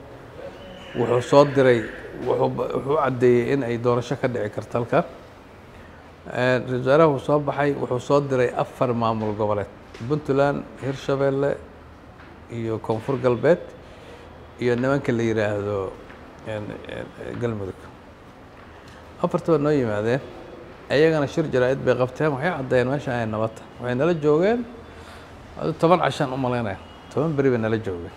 wuxuu soo diray wuxuu ba- wuxuu caddeeyey in ay doorasho ka dhici karto halkan ra-isul wasaaraha wuu soo baxay wuxuu soo diray afar maamul goboleed puntland hirshabeelle iyo koonfur galbeed iyo nimanka la yidhaahdo en- en- galmudug afartaba noo yimaadeen ayagana shir jaraa-id bay qabteen waxay caddeeyeen meesha ay nabadta waxay nala joogeen adu toban cashaan u malaynaya toban beri bay nala joogeen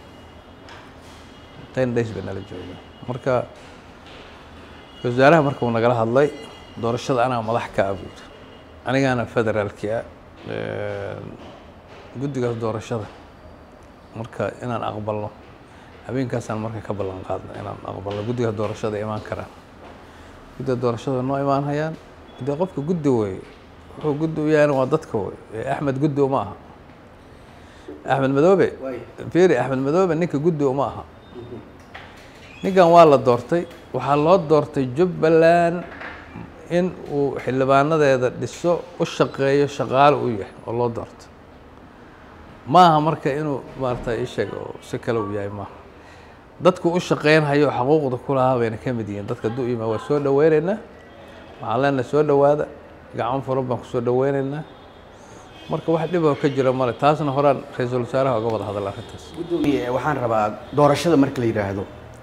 ten days bay nala joogeen marka ra-isul wasaaraha marka uu nagala hadlay doorashada anaa madax ka ah buu yidhi anigaana federaalki ah guddigaas doorashada marka inaan aqbalno habeenkaasaan marka ka ballan qaadna inaan aqbalno guddigaas doorashada imaan karaan guddiga doorashada noo imaan hayaan dee qofka guddi wey wuxuu guddi u yahayna waa dadka wey ee axmed guddi uma aha axmed madoobe fiiri axmed madoobe ninka guddi uma aha ninkan waa la doortay waxaa loo doortay jubbaland in uu xildhibaanadeeda dhiso u shaqeeyo shaqaale u yahay oo loo doortay ma aha marka inuu maarata isheeg oo si kale uu yahay maaha dadku u shaqeynhayo xaquuqda ku lahaa bayna ka mid yihiin dadka hadduu yimaa waa soo dhaweynaynaa waxaan leenahay soo dhowaada gacan furan baan kusoo dhaweynaynaa marka wax dhib oo ka jira male taasna horaan ra-iisul wasaaraha uga wada hadal arrintaas gudoomiye waxaan rabaa doorashada marka la yidhaahdo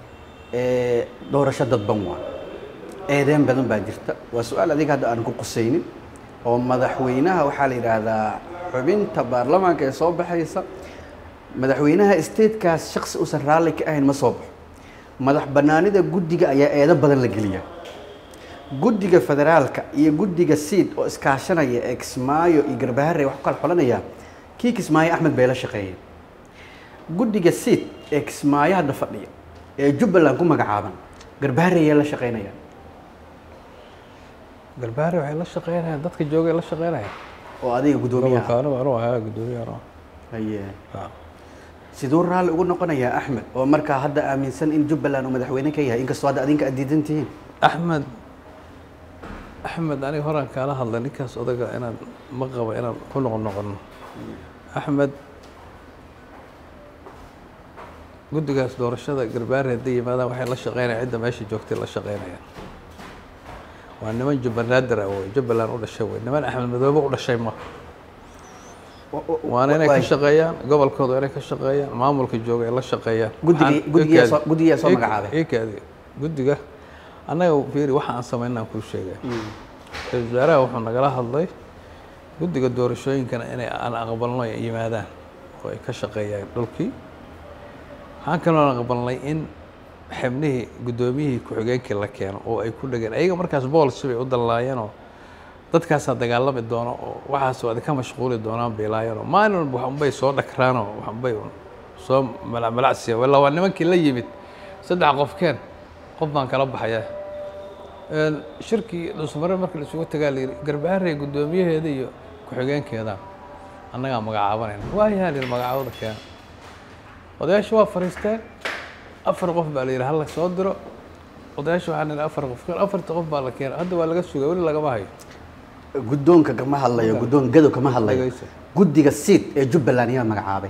ee doorasho dadban waa eedeen badan baa jirta waa su-aal adiga hadda aan ku qusaynin oo madaxweynaha waxaa la yidhaahdaa xubinta baarlamaanka ee soo baxaysa madaxweynaha statekaas shaksi uusan raalli ka ahayn ma soo baxo madax bannaanida guddiga ayaa eedo badan la geliya guddiga federaalka iyo guddiga siid oo iskaashanaya ee kismaayo iyo garbahare wax ku kala xolanaya kii kismaayo axmed bay la shaqeeyeen guddiga siid ee kismaayo hadda fadhiya ee jubbaland ku magacaaban garbahare ayaa la shaqeynaya garbaare waxay la shaqeynayaan dadka joogay la shaqeynayaan oo adiga guddoomiyaha gobolka anigu anigu ahaa guddoomiyaha anigu. haye Ah. siduu raalli ugu noqonayaa axmed oo markaa hadda aaminsan in jubbaland uu madaxweyne ka yahay inkastoo hadda adinka aad diidan tihiin axmed axmed aniga horaan kaala hadlay ninkaas odaga inaan ma qabo inaan ku noqon noqono axmed guddigaas doorashada garbaare hadday yimaadaan waxay la shaqeynayaan cidda meesha joogtay la shaqeynayaan waa niman jubbanaadir ah wey jubbaland u dhashay wey niman axmed madoobe u dhashay ma waana inay ka shaqeeyaan gobolkooda inay ka shaqeeyaan maamulka jooga ay la shaqeeyaan Guddiga- Waxaan- guddigaa ikaadi- soo- guddigaa soo ik- magacaabay. ikaadi guddiga annaga fiiri waxa aan samaynaan kuu sheegay ra-iisul wasaaraha wuxuu nagala hadlay guddiga doorashooyinkana inay aan aqbalno ay yimaadaan oo ay ka shaqeeyaan dhulkii waxaan kaloo aqbalnay in xibnihii guddoomiyihii ku-xigeenkii la keeno oo ay ku dhegeen ayaga markaas boolsi bay u dallaayeenoo dadkaasaa dagaalami doono oo waxaas waa ka mashquuli doonaan bay laayeenoo maalin walba waxunbay soo dhakraanoo waxunbay soo malacmalacsiya walla waa nimankii la yimid saddex qofkeen qof baan kala baxayaa Een, shirkii dhusmare markii la isugu tagaa la yidhi garbaharey guddoomiyaheeda iyo ku-xigeenkeeda annagaa magacaabanayna waayaha la yidhi magacaabada keena odayaasha waa fariisteen afar qof baa la yidhi hala soo diro odayaasha waxaa nidhi afar qof keen afarta qof baa la keenay hadda waa laga sugay weli lagama hayo guddoonka kama hadlayo guddoon gadow kama hadlayo Dhagayso. guddiga siid ee jubbaland ayaa magacaabay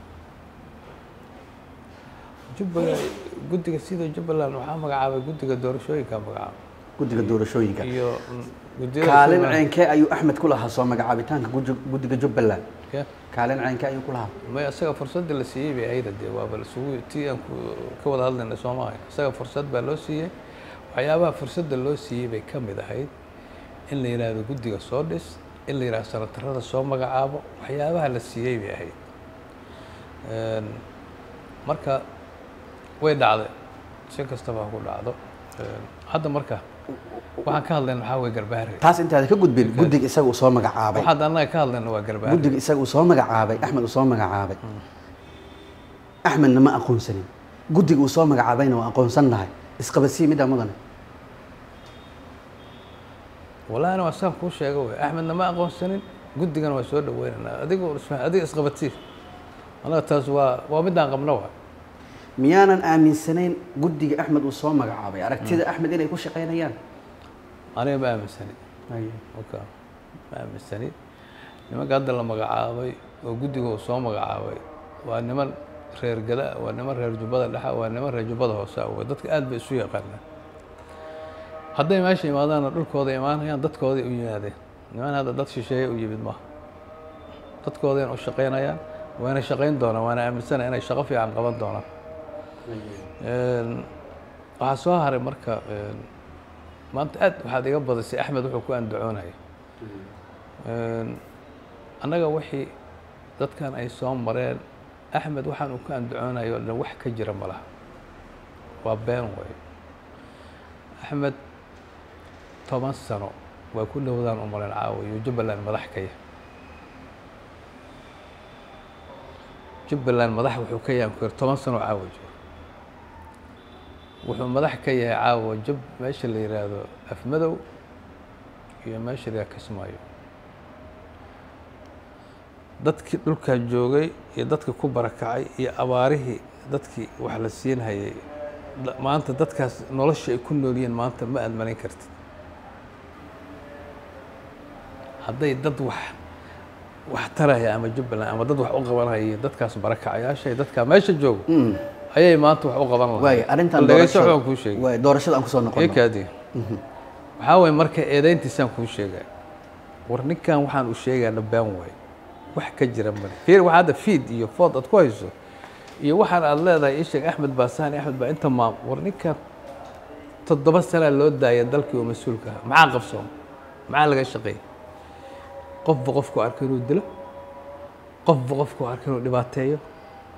jubbaland guddiga sida jubbaland waxaa magacaabay guddiga doorashooyinkaa magacaabay guddiga doorashooyinka iyo mm, guddiyada kaalin Soomaaliya. ceenkee ayuu axmed ku lahaa soo magacaabitaanka guddi- guddiga jubbaland Kee? kaalin ceenkee ayuu ku lahaa may isaga fursadda la siiyey bay ahayd dee waaba isugu tii aan ku- ka wada hadlayna soo maahay isaga fursad baa loo siiyey waxyaabaha fursadda loo siiyey bay ka mid ahayd in la yidhaahdo guddiga soo dhis in la yidhahdo sanatarada soo magacaabo waxyaabaha la siiyey bay ahayd Een, marka way dhacday si kastaba ha ku dhacdo Een, hadda marka waxaan ka hadlayna waxaa weye garbaare taas intaada ka gudbin guddiga isaga uu soo magacaabay waxaad annaga ka hadlayna waa garbaare guddiga isaga uu soo magacaabay axmed uu soo magacaabay axmedna ma aqoonsanin guddiga uu soo magacaabayna waa aqoonsannahay isqabadsiyi middaa mudane walaana waa saan kuu sheega wey axmedna ma aqoonsanin guddigana waa soo dhaweynaynaa adigu isma- adiga isqabadsiif annaga taas waa waa midaan qabno wa miyaanan aaminsanayn guddiga axmed uu soo magacaabay aragtida axmed inay ku shaqaynayaan aniga ma aaminsani oka ma aaminsani nimanka hadda la magacaabay oo guddiga uu soo magacaabay waa niman reer gada waa niman reer jubbada dhexa waa niman reer jubbada hoose ah wey dadka aad bay isu yaqaanaan hadday meesha imaadaanna dhulkooda imaanayaan dadkooday u yimaadeen niman hadda dad shisheeye u yimid maaha dadkoodayna u shaqaynayaan wayna shaqayn doonaan waana aaminsana inay shaqo fiican qaban doonaan Een, waxaa soo haray marka een, maanta aad waxaad iga badisay axmed wuxuu ku andacoonaya Een, annaga wixii dadkan ay soo mareen axmed waxaan uu ku andacoonayo oo dhan wax ka jira ma laha waa been way axmed toban sano waa ku dhowdaan u maleen caawa iyo jubbaland madax ka yahay jubbaland madax wuxuu ka yahay ku toban sano caawa joogo wuxuu madax ka yahay caawa jub meesha la yidhaahdo afmadow iyo meesha la yidhahdo kismaayo dadkii dhulkaa joogay iyo dadkii ku barakacay iyo abaarihii dadkii wax la siin hayay da- maanta dadkaas nolosha ay ku noolyihiin maanta ma aad malayn kartid hadday dad wax wax taraya ama jubbaland ama dad wax u qabanaya iyo dadkaas barakacayaasha iyo dadkaa meesha joogo ayay maanta wax u qaban lahayd waay arrintan Bal dhegeyso doorashada- waxaan kuu sheegay waay doorashada aan kusoo noqono ekaadi waxaa waye marka eedayntiisaan kuu sheegay war ninkan waxaan u sheegaa dhabbaan waay wax ka jira male fiir waxaa hadda fiid iyo food aad ku hayso iyo waxaan aad leedahay ii sheeg axmed baa sahani axmed baa inta maam war ninkan toddoba sanaa loo daaya dalkii oo mas-uulka ahaa maxaa qabsoon maxaa laga shaqeeyay qofba qofku arka inuu dilo qofba qofku arka inuu dhibaateeyo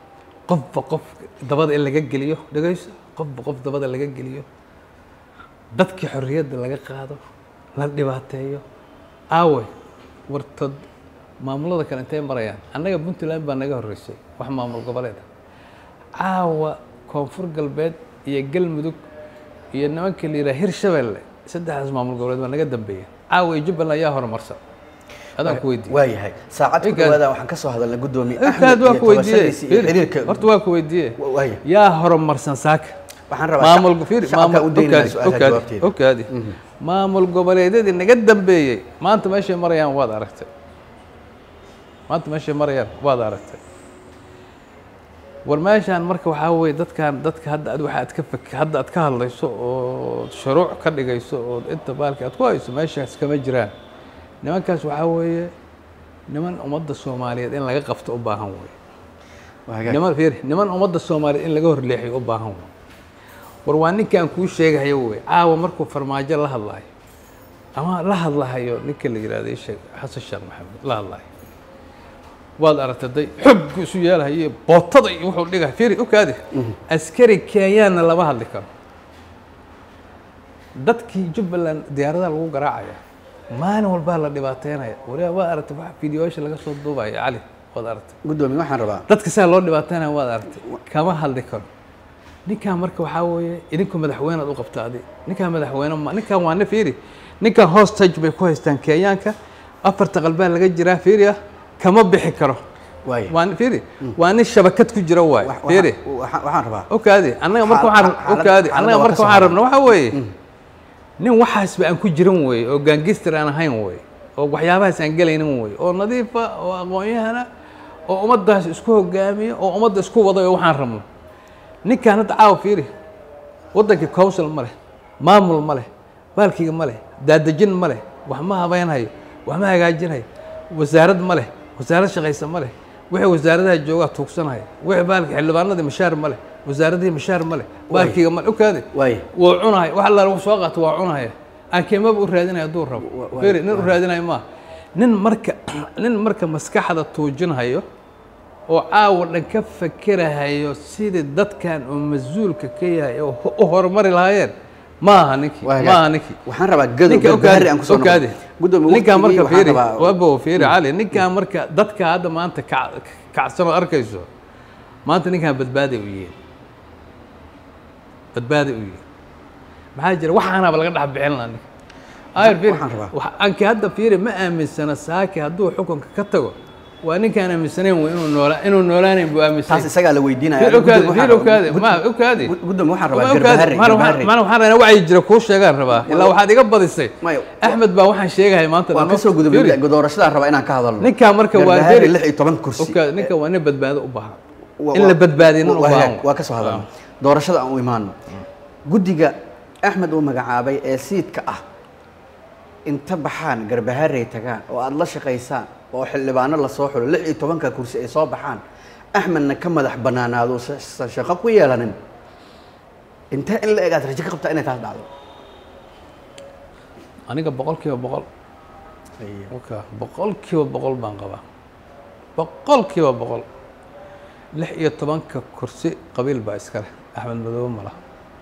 qofba qof dabada in laga geliyo dhegayso qofba qof dabada laga geliyo dadkii xorriyadda laga qaado la dhibaateeyo aawe wartod maamulada kale intay marayaan annaga puntland baa naga horreysay wax maamul goboleed ah caawa koonfur galbeed iyo galmudug iyo nimanka la yidhaha hirshabelle saddexdaas maamul goboleed baa naga dambeeya caawa iyo jubbaland ayaa horumarsan adaan ku weydiiyey waayahay saacad ku Ikaad. dhawaada waxaan ka soo hadalnay gudoomiye intaad waa ku weydiiyey tabashadiisa iyo xiriirka horta waa ku weydiiyey Wa- waaya yaa horumarsan saaka waxaan rabaa maamul shacab- fiiri shacabka maamul u daynaya okaadi su-aalaha okaadi jawaabteeda okaadi maamul goboleedyadii naga dambeeyey maanta meeshay marayaan waad aragtay maanta meeshay marayaan waad aragtay war meeshaan marka waxaa weeye dadkan dadka hadda ad waxa aad ka fak hadda aad ka hadlayso oo shuruuc ka dhigayso oo inta baalki aad ku hayso meeshaas kama jiraan nimankaas waxaa weeye niman ummadda soomaaliyeed in laga qabto u baahan weeye Waa hagaag. niman fiiri niman ummadda soomaaliyeed in laga horleexiyo u baahan wey war waa ninkaan kuu sheegahayo wey caawa markuu farmaajo la hadlayo ama la hadlahayo ninka la yidhahdo ii sheeg xasan sheekh maxamed la hadlayo waad aragtay day xoggu isu yeelhayo bootada iyo wuxuu dhigay fiiri okaadi askari kenyaanna lama hadli karo dadkii jubbaland diyaaradaha lagu garaacaya maalin walbaa la dhibaateynaya waliba waa aragtay wax fideoyaasha laga soo duubaya cali waad aragtay gudoomiye waxaan rabaa dadka saa loo dhibaateynaya waad aragtay kama hadli karo ninkan marka waxaa weeye idinku madaxweyne aad u qabta adi ninkaan madaxweyne ma ninkan waa nin fiiri ninkan hostage bay ku haystaan kenyaanka afarta qalbaa laga jiraa fiiri ah kama bixi karo waaya waa nin fiiri waa nin shabakad ku jira waay Wax- fiiri waxaan waxaan- waxaan rabaa okaadi annaga marka Xaal- waxaan xaalad- okaadi xaaladda annaga waa marka ka soo waxaan hadlay. rabna waxaa weeye nin waxaasba aan ku jirin weeye oo gaangister aan ahayn weeye oo waxyaabahaas aan gelaynin weeye oo nadiifa oo aqoon-yahana oo ummaddaas isku hogaamiya oo ummadda isku wada oo waxaan rabno ninkaan hadda caawa fiiri waddankii council ma leh maamul ma leh baalkiga ma leh daadejin ma leh wax ma habeynhayo wax ma hagaajinhayo wasaarad ma leh wasaarad shaqaysa ma leh wixii wasaaradaha joogaa tuugsanaya wixii baalki xildhibaanadii mashaar ma leh wasaaradihii mashaar ma leh baalkiga ma leh okaadi waaya wuu cunaya wax allaale wax soo qaato waa cunaya aan keemaba u raadinaya hadduu rabo Wa- wa- firi nin u raadinayo maaha nin marka nin marka maskaxda tuujinhayo oo caawa dhan ka fakerahayo sidii dadkan oo mas-uulka ka yahay oo ho- u horumari lahaayeen maaha ninkii Waa hagaag. maaha ninkii waxaan rabaa gado ninka garbahari aan kusoo okaadi gudoomiye ninkaan waqtigii marka waxaan fiiri rabaa wabo fiiri cali ninkaan marka dadka hadda maanta kac- kacsan oo arkayso maanta ninkaan badbaaday u yihiin badbaaday u yihiin maxaa jira waxaanaba laga dhex bixin lahaa ninka ayr fiiri waxaan rabaa. wax- anki hadda fiiri ma aaminsana saaki hadduu xukunka ka tago waa ninkaan aaminsanayn wey inuu noolaa inuu noolaanayn buu aaminsan taas isagaa la weydiinaya fiir okaadi Gudoomiye fiir waxaan okaadi rabaa- ma okaadi gud- gudoomiye waxaan rabaa Ma okaadi. garbahari Mana waxaan- garbahari mana waxaan rabaa wacyi jira kuu sheegaan rabaa ilaa waxaad iga badisay Maya, axmed baa waxaan sheegahay maanta waan dhan. kasoo Fiiri. gudubnay doorashadaan rabaa inaan ka hadalno ninkaan marka waa garbahari very- lix iyo toban kursi Okaadi, ninkan waa nin badbaado u baahan Wa- in wa- la badbaadiyo nin u waa baahan hagaag, waa ka soo hadalno doorashada aan u imaano guddiga axmed uu magacaabay ee siidka ah inta baxaan garbaharey tagaan oo aada la shaqaysaan oo xildhibaano lasoo xulo lix iyo tobanka kursi ay soo baxaan axmedna ka madax banaanaado uusan shaqo ku yeelanin intee in la egaad rajo ka qabtaa inay taas dhacdo aniga boqol kiiba boqol waka boqol kiiba boqol baan qabaa boqol kiiba boqol lix iyo tobanka kursi qabiil baa iska leh axmed madoobe ma laha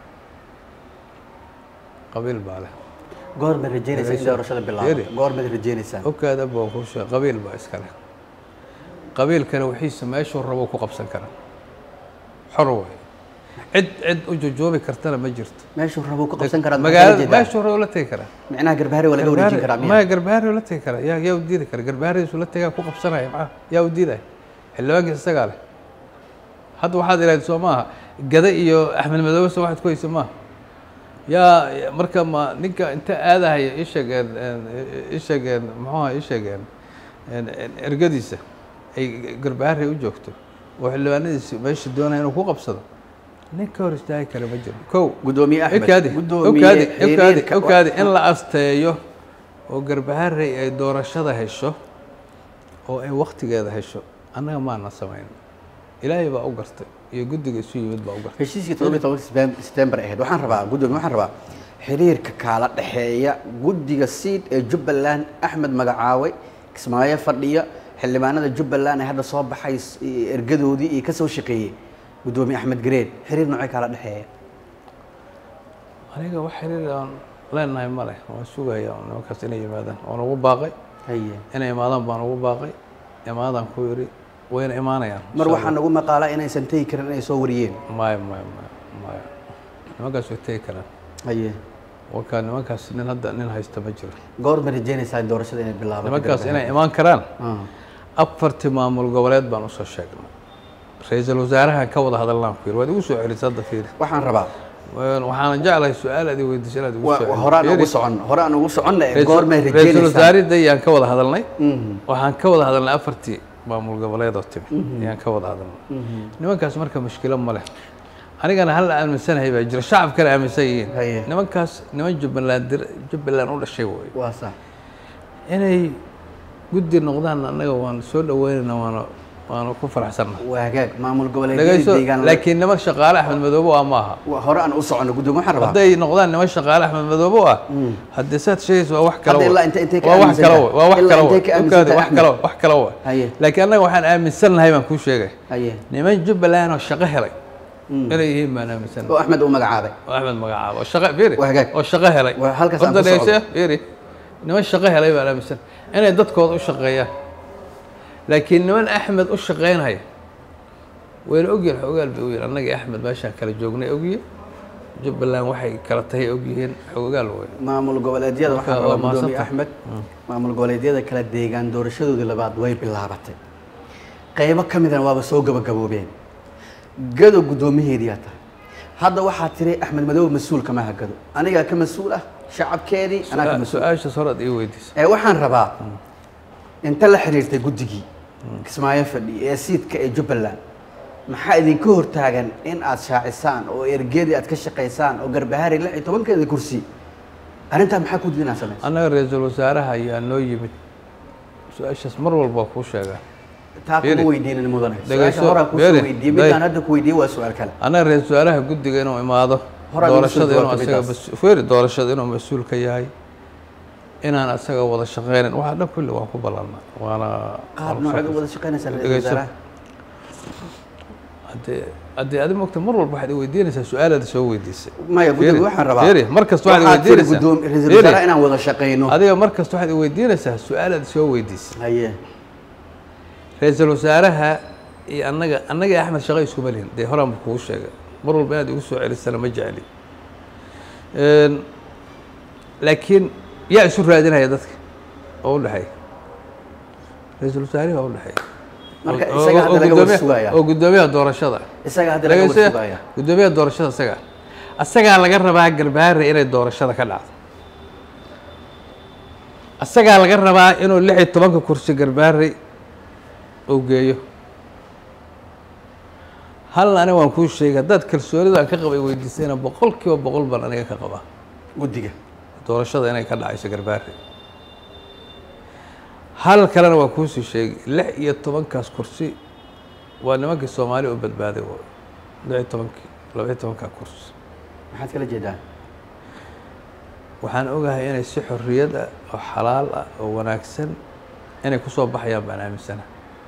qabiil baa leh goor baad rajeynaysaa in doorashada bilaabo Yeri. goor baad rajeynaysaan okaada baa kuu sheeg qabiil baa iska leh qabiilkana wixiisa meeshuu rabo ku qabsan kara xor way cid cid u jojoobi kartana ma jirto meeshuu rabuu ka qabsan karaa magaalada meeshuu rabo la tegi karaa micnaha garbaharey waa laga wareejin karaa miya maya garbaari la tegi karaa yaa yaa u diidi kara garbaaridiisu la tegaa ku qabsanaya maxaa yaa u diidaya xildhibaankiisa isagaa leh hadda waxaad idhahdeen soo maaha gada iyo axmed madoobe soo waxaad ku haysa maaha yaa marka ma ninka inta aadahaya ii sheegeen ii sheegeen muxuuha ii sheegeen ergadiisa ay garbaari u joogto oo xildhibaanadiisi meesha doonaya inuu ku qabsado nin ka hor istaagi kara ma jiro kow gudoomiye axmed okaadi gudoomiye okaadi okaadi xiriirka- okaadi in la asteeyo oo garbaharey ay doorashada hesho oo ay waktigeeda hesho annaga maana samayn ilaahay baa u gartay iyo guddiga isu yimid baa u gartay heshiiskii toddobiyi tobanka setembar ahayd waxaan rabaa gudoomiye waxaan rabaa xiriirka kaala dhexeeya guddiga siid ee jubbaland axmed magacaaway kismaayo fadhiya xildhibaanada jubbaland ee hadda soo baxay s- iyo ergadoodii iyo kasoo shaqeeyey guddoomiye axmed gareed xiriir noocay kala dhexeeya aniga wax xiriir aan leenahay ma leh waan sugaya nimankaas inay yimaadaan waan ugu baaqay haye inay imaadaan baan ugu baaqay imaadaan ku yidhi wayna imaanayaan mar waxaa nagu maqaalaa inaysan tegi karin inay soo wariyeen maya maya maya maya nimankaas way tegi karaan haye wakaa nimankaas nin hadda nin haysta ma jiro goor ma rajeynaysaa in doorashada inay bilaabato nimankaas inay imaan karaan Ah, afartii maamul goboleed baan usoo sheegnay ra-iisul wasaarahan ka wada hadalnaan ku yidhi waad igu soo celisay hadda fiiri waxaan rabaa waxaana jeclahay su-aal aad i weydiisay inaad igu wa- soo wa- horaan ugu celiso socon horaan ugu soconna ee Ra'iisul- goor may ra-iisul rajeynaysaa wasaaridda ayaan ka wada hadalnay Mhm, waxaan ka wada hadalnay afartii maamul goboleed oo timi ayaan ka wada hadalnay mhm. nimankaas marka mushkilo ma leh anigana hal aaminsanahay baa jira shacabkana aaminsan yihiin Haye. nimankaas niman jubbaland dir- jubbaland u dhashay wey waa sax inay guddi noqdaan annaga waan soo dhaweynayna waana waana ku faraxsannahay waa hagaag maamul goboleedyada dhagayso deegaan laakiin niman shaqaale axmed madoobe ah maaha wa- hore aan u soconno guddoomiye waxaan rabaa hadday noqdaan niman shaqaale axmed madoobe ah haddii saad sheegaysa waa wax kale Hadda wey. ilaa intee- intee ka waa wax aaminsan kale tahay? wey. waa wax Ilaa kale intee wey. ka aaminsan Dhulkaadi tahay wax kale wax kale wey. Haye. laakiin annaga waxaan aaminsan nahay baan kuu sheegay haye niman jubbaland oo shaqo helay Mm. inay yihiin baan aaminsan oo axmed uu magacaabay oo axmed magacaabo oo shaqo fiiri Waa hagaag. oo shaqo helay Waa halkaas aan Horta ku socdo. dhegeyso, fiiri niman shaqo helay baan aaminsan inay dadkooda u shaqeeyaan laakiin niman axmed u shaqeynaya wayna ogyihin xogaal bay ogyihin annagii axmed meeshaan kala joognay ogyihin jubbaland waxay kala tahay ogyihiin xogaal wey maamul goboleedyada waxaan Marka, rabaa waa guddoomiye mahadsantahay. axmed maamul goboleedyada kala deegaan doorashadoodii labaad way bilaabatay qaybo ka midana waaba soo gabagaboobeen gado guddoomiyaheediyaa tahay hadda waxaa tiri axmed madoobe mas-uul kama aha gado anigaa ka mas-uul ah shacabkeedii anaa ka mas-uul su-aashaas hore ad ii weydiisa ee waxaan rabaa inta la xiriirtay guddigii kismaayo fadhi ee siidka ee jubbaland maxaa idinka hortaagan in aad shaacisaan oo ergeedii aad ka shaqaysaan oo garbahari lix iyo tobankeeda kursi arrintaa maxaa ku diin aad samaysa annaga ra-iisul wasaaraha ayaa noo yimid su-aashaas mar walba waa kuu sheegaa taa Beeri. kuma weydiinin mudane Dhegayso, su-aasha horaa kusoo Beeri, weydiiyey Beeri. midaan hadda ku weydiiyey waa su-aal kale annaga ra-iisul wasaaraha guddiga inuu imaado Horaa lagu soo doorashada inuu jawaabtay asaga midaas. mas- feeri doorashada inuu mas-uul ka yahay inaan asaga wada shaqeynin waxaa dhan kulli waan ku ballanaa waana qaab waan nooceed soo- u wada shaqaynaysaa ra-iisul Dhegayso. wasaaraha haddee haddii adi mogta mar walba waxaad i weydiinaysaa su-aalaad soo weydiisay maya guddiga Beeri, waxaan rabaa Beeri, mar kasta waxaad waxaad tiri weydiinaysaa. guddoom- ra-iisul Beeri. wasaaraha inaan wada shaqayno adiga mar kasta waxaad i weydiinaysaa su-aalaad soo weydiisay haye ra-iisul wasaaraha iyo annaga annaga iyo axmed shaqo iskuma lihin dee horaan ba kugu sheegay mar walba inaad igu soo celisana ma jecli Een, laakiin yaa isu raadinaya dadka oo u dhexeeya ra-iisul wasaarihi waa u dhexeeya Marka Oo- isaga oo- hadda oo laga guddoomiya- warsugaya. oo guddoomiyaha doorashada isaga hadda laga Dhagayso, warsugaya guddoomiyaha doorashada isaga asagaa laga rabaa garbaare inay doorashada ka dhacdo asagaa laga rabaa inuu lix iyo tobanka kursi garbaare uu geeyo halna aniga waan kuu sheegay haddaad kalsoonida aan ka qabay weydiisayna boqol kiiba boqol baan aniga ka qabaa guddiga doorashada inay ka dhacayso garbaare hal kalena waan kuusii sheegay lix iyo tobankaas kursi waa nimankii soomaali u badbaaday waay lix iyo tobankii laba iyo tobankaa kursi maxaad kala jeedaa waxaan ogahay inay si xorriyad ah oo xalaal ah oo wanaagsan inay ku soo baxayaan baan aaminsana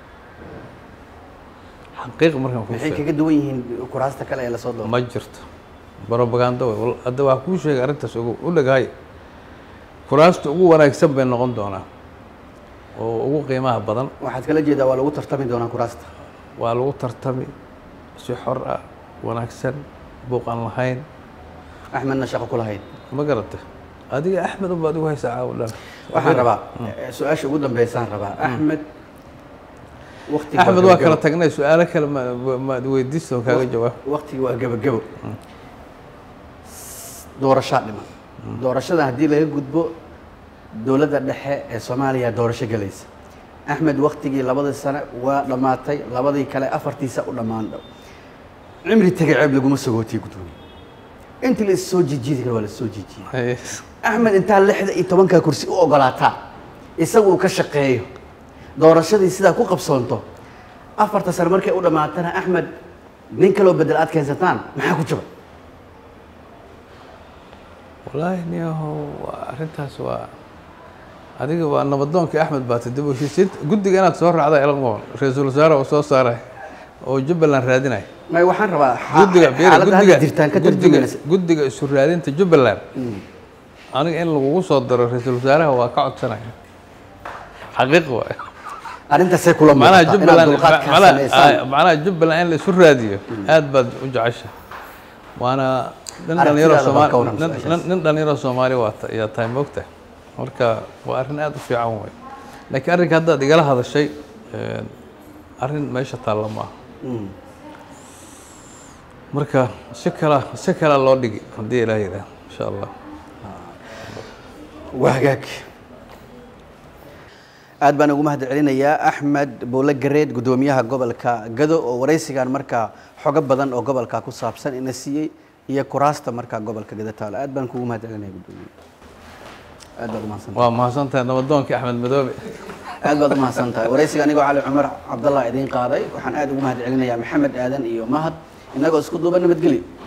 xaqiiq markaan kuu maxay sheego kaga duwan yihiin kuraasta kale ee lasoo doortay ma jirto brobaganda wey Wal- hadda waa kuu sheegay arrintaas ugu u dhagahay kuraasta ugu wanaagsan bay noqon doonaa oo ugu qiimaha badan waxaad kala jeedaa waa lagu tartami doonaa kuraasta waa lagu tartami si xor ah wanaagsan buuq aan lahayn axmedna shaqo ku lahayd ma garata adiga axmed unbaad igu haysaa caawa dhan waxaan rabaa eh, su-aasha ugu dambeysaan rabaa axmed waqtiga axmed waa kala tagnay su-aalo kale ma- maad weydiista oo kaaga jawaab waqtiga waa gebagebo doorashaa dhiman doorashada haddii laga gudbo dowladda dhexe ee soomaaliya doorasho gelaysa axmed waktigii labadii sane waa dhammaatay labadii kale afartiisa u dhammaan dhow cimri tegay ceeb laguma sagootiye gudoomiye intii la is soo jijiidi kara waa la is soo jiijiyey axmed intaa lixda iyo tobankaa kursi u ogolaataa isagu uu ka shaqeeyo doorashadii sidaa ku qabsoonto afarta sane markay u dhammaatana axmed nin kaloo bedel aad keensataan maxaa ku jaba wallaahi niyahow waa arrintaas waa adiga waa nabadoonkii axmed baati dib u heshiisiinta guddiga inaad soo raacda elan qoon ra-iisul wasaare oo soo saaray oo jubbaland raadinaya may waxaan rabaa xa- guddiga fiiri, xaaladda hadda guddiga jirtaan ka guddiga tarjumaysa guddiga isu raadinta jubbaland aniga in lagugu soo daro ra-iisul wasaaraha waa ka codsanaya xaqiiq waay arrintaasay kula macnaha muuqataa inaad jubbaland dulqaadkaa macnaha- samaysaan ah, macnaha jubbaland in la isu raadiyo aad baad u jecesha waana nin dhalinyaro Aragtidaada baa soomaali ka waran nin- su-aashaas. nin- nin dhalinyaro soomaali waa ta- ayaa tahay moogta marka waa arrin aad u fiican wey laakiin arrinka haddaad igala hadashay een, arrin meesha taalla ma aha Mm. marka si kala si kala loo dhigi haddii ilaah yidhaah insha allah waa hagaag aad baan ugu mahad celinayaa axmed boole gareed guddoomiyaha gobolka gado oo waraysigan markaa xogo badan oo gobolka ku saabsan ina siiyey iyo kuraasta markaa gobolka gado taalo aad baan kugu mahad celinaya guddoomiye aad baad umahadsan waa mahadsantahay nabadoonkii axmed madoobe aad baad umahadsan tahay waraysiga anigoo cali cumar cabdallah idiin qaaday waxaan aad ugu mahad celinayaa maxamed aadan iyo mahad innagoo isku duuba nabadgeli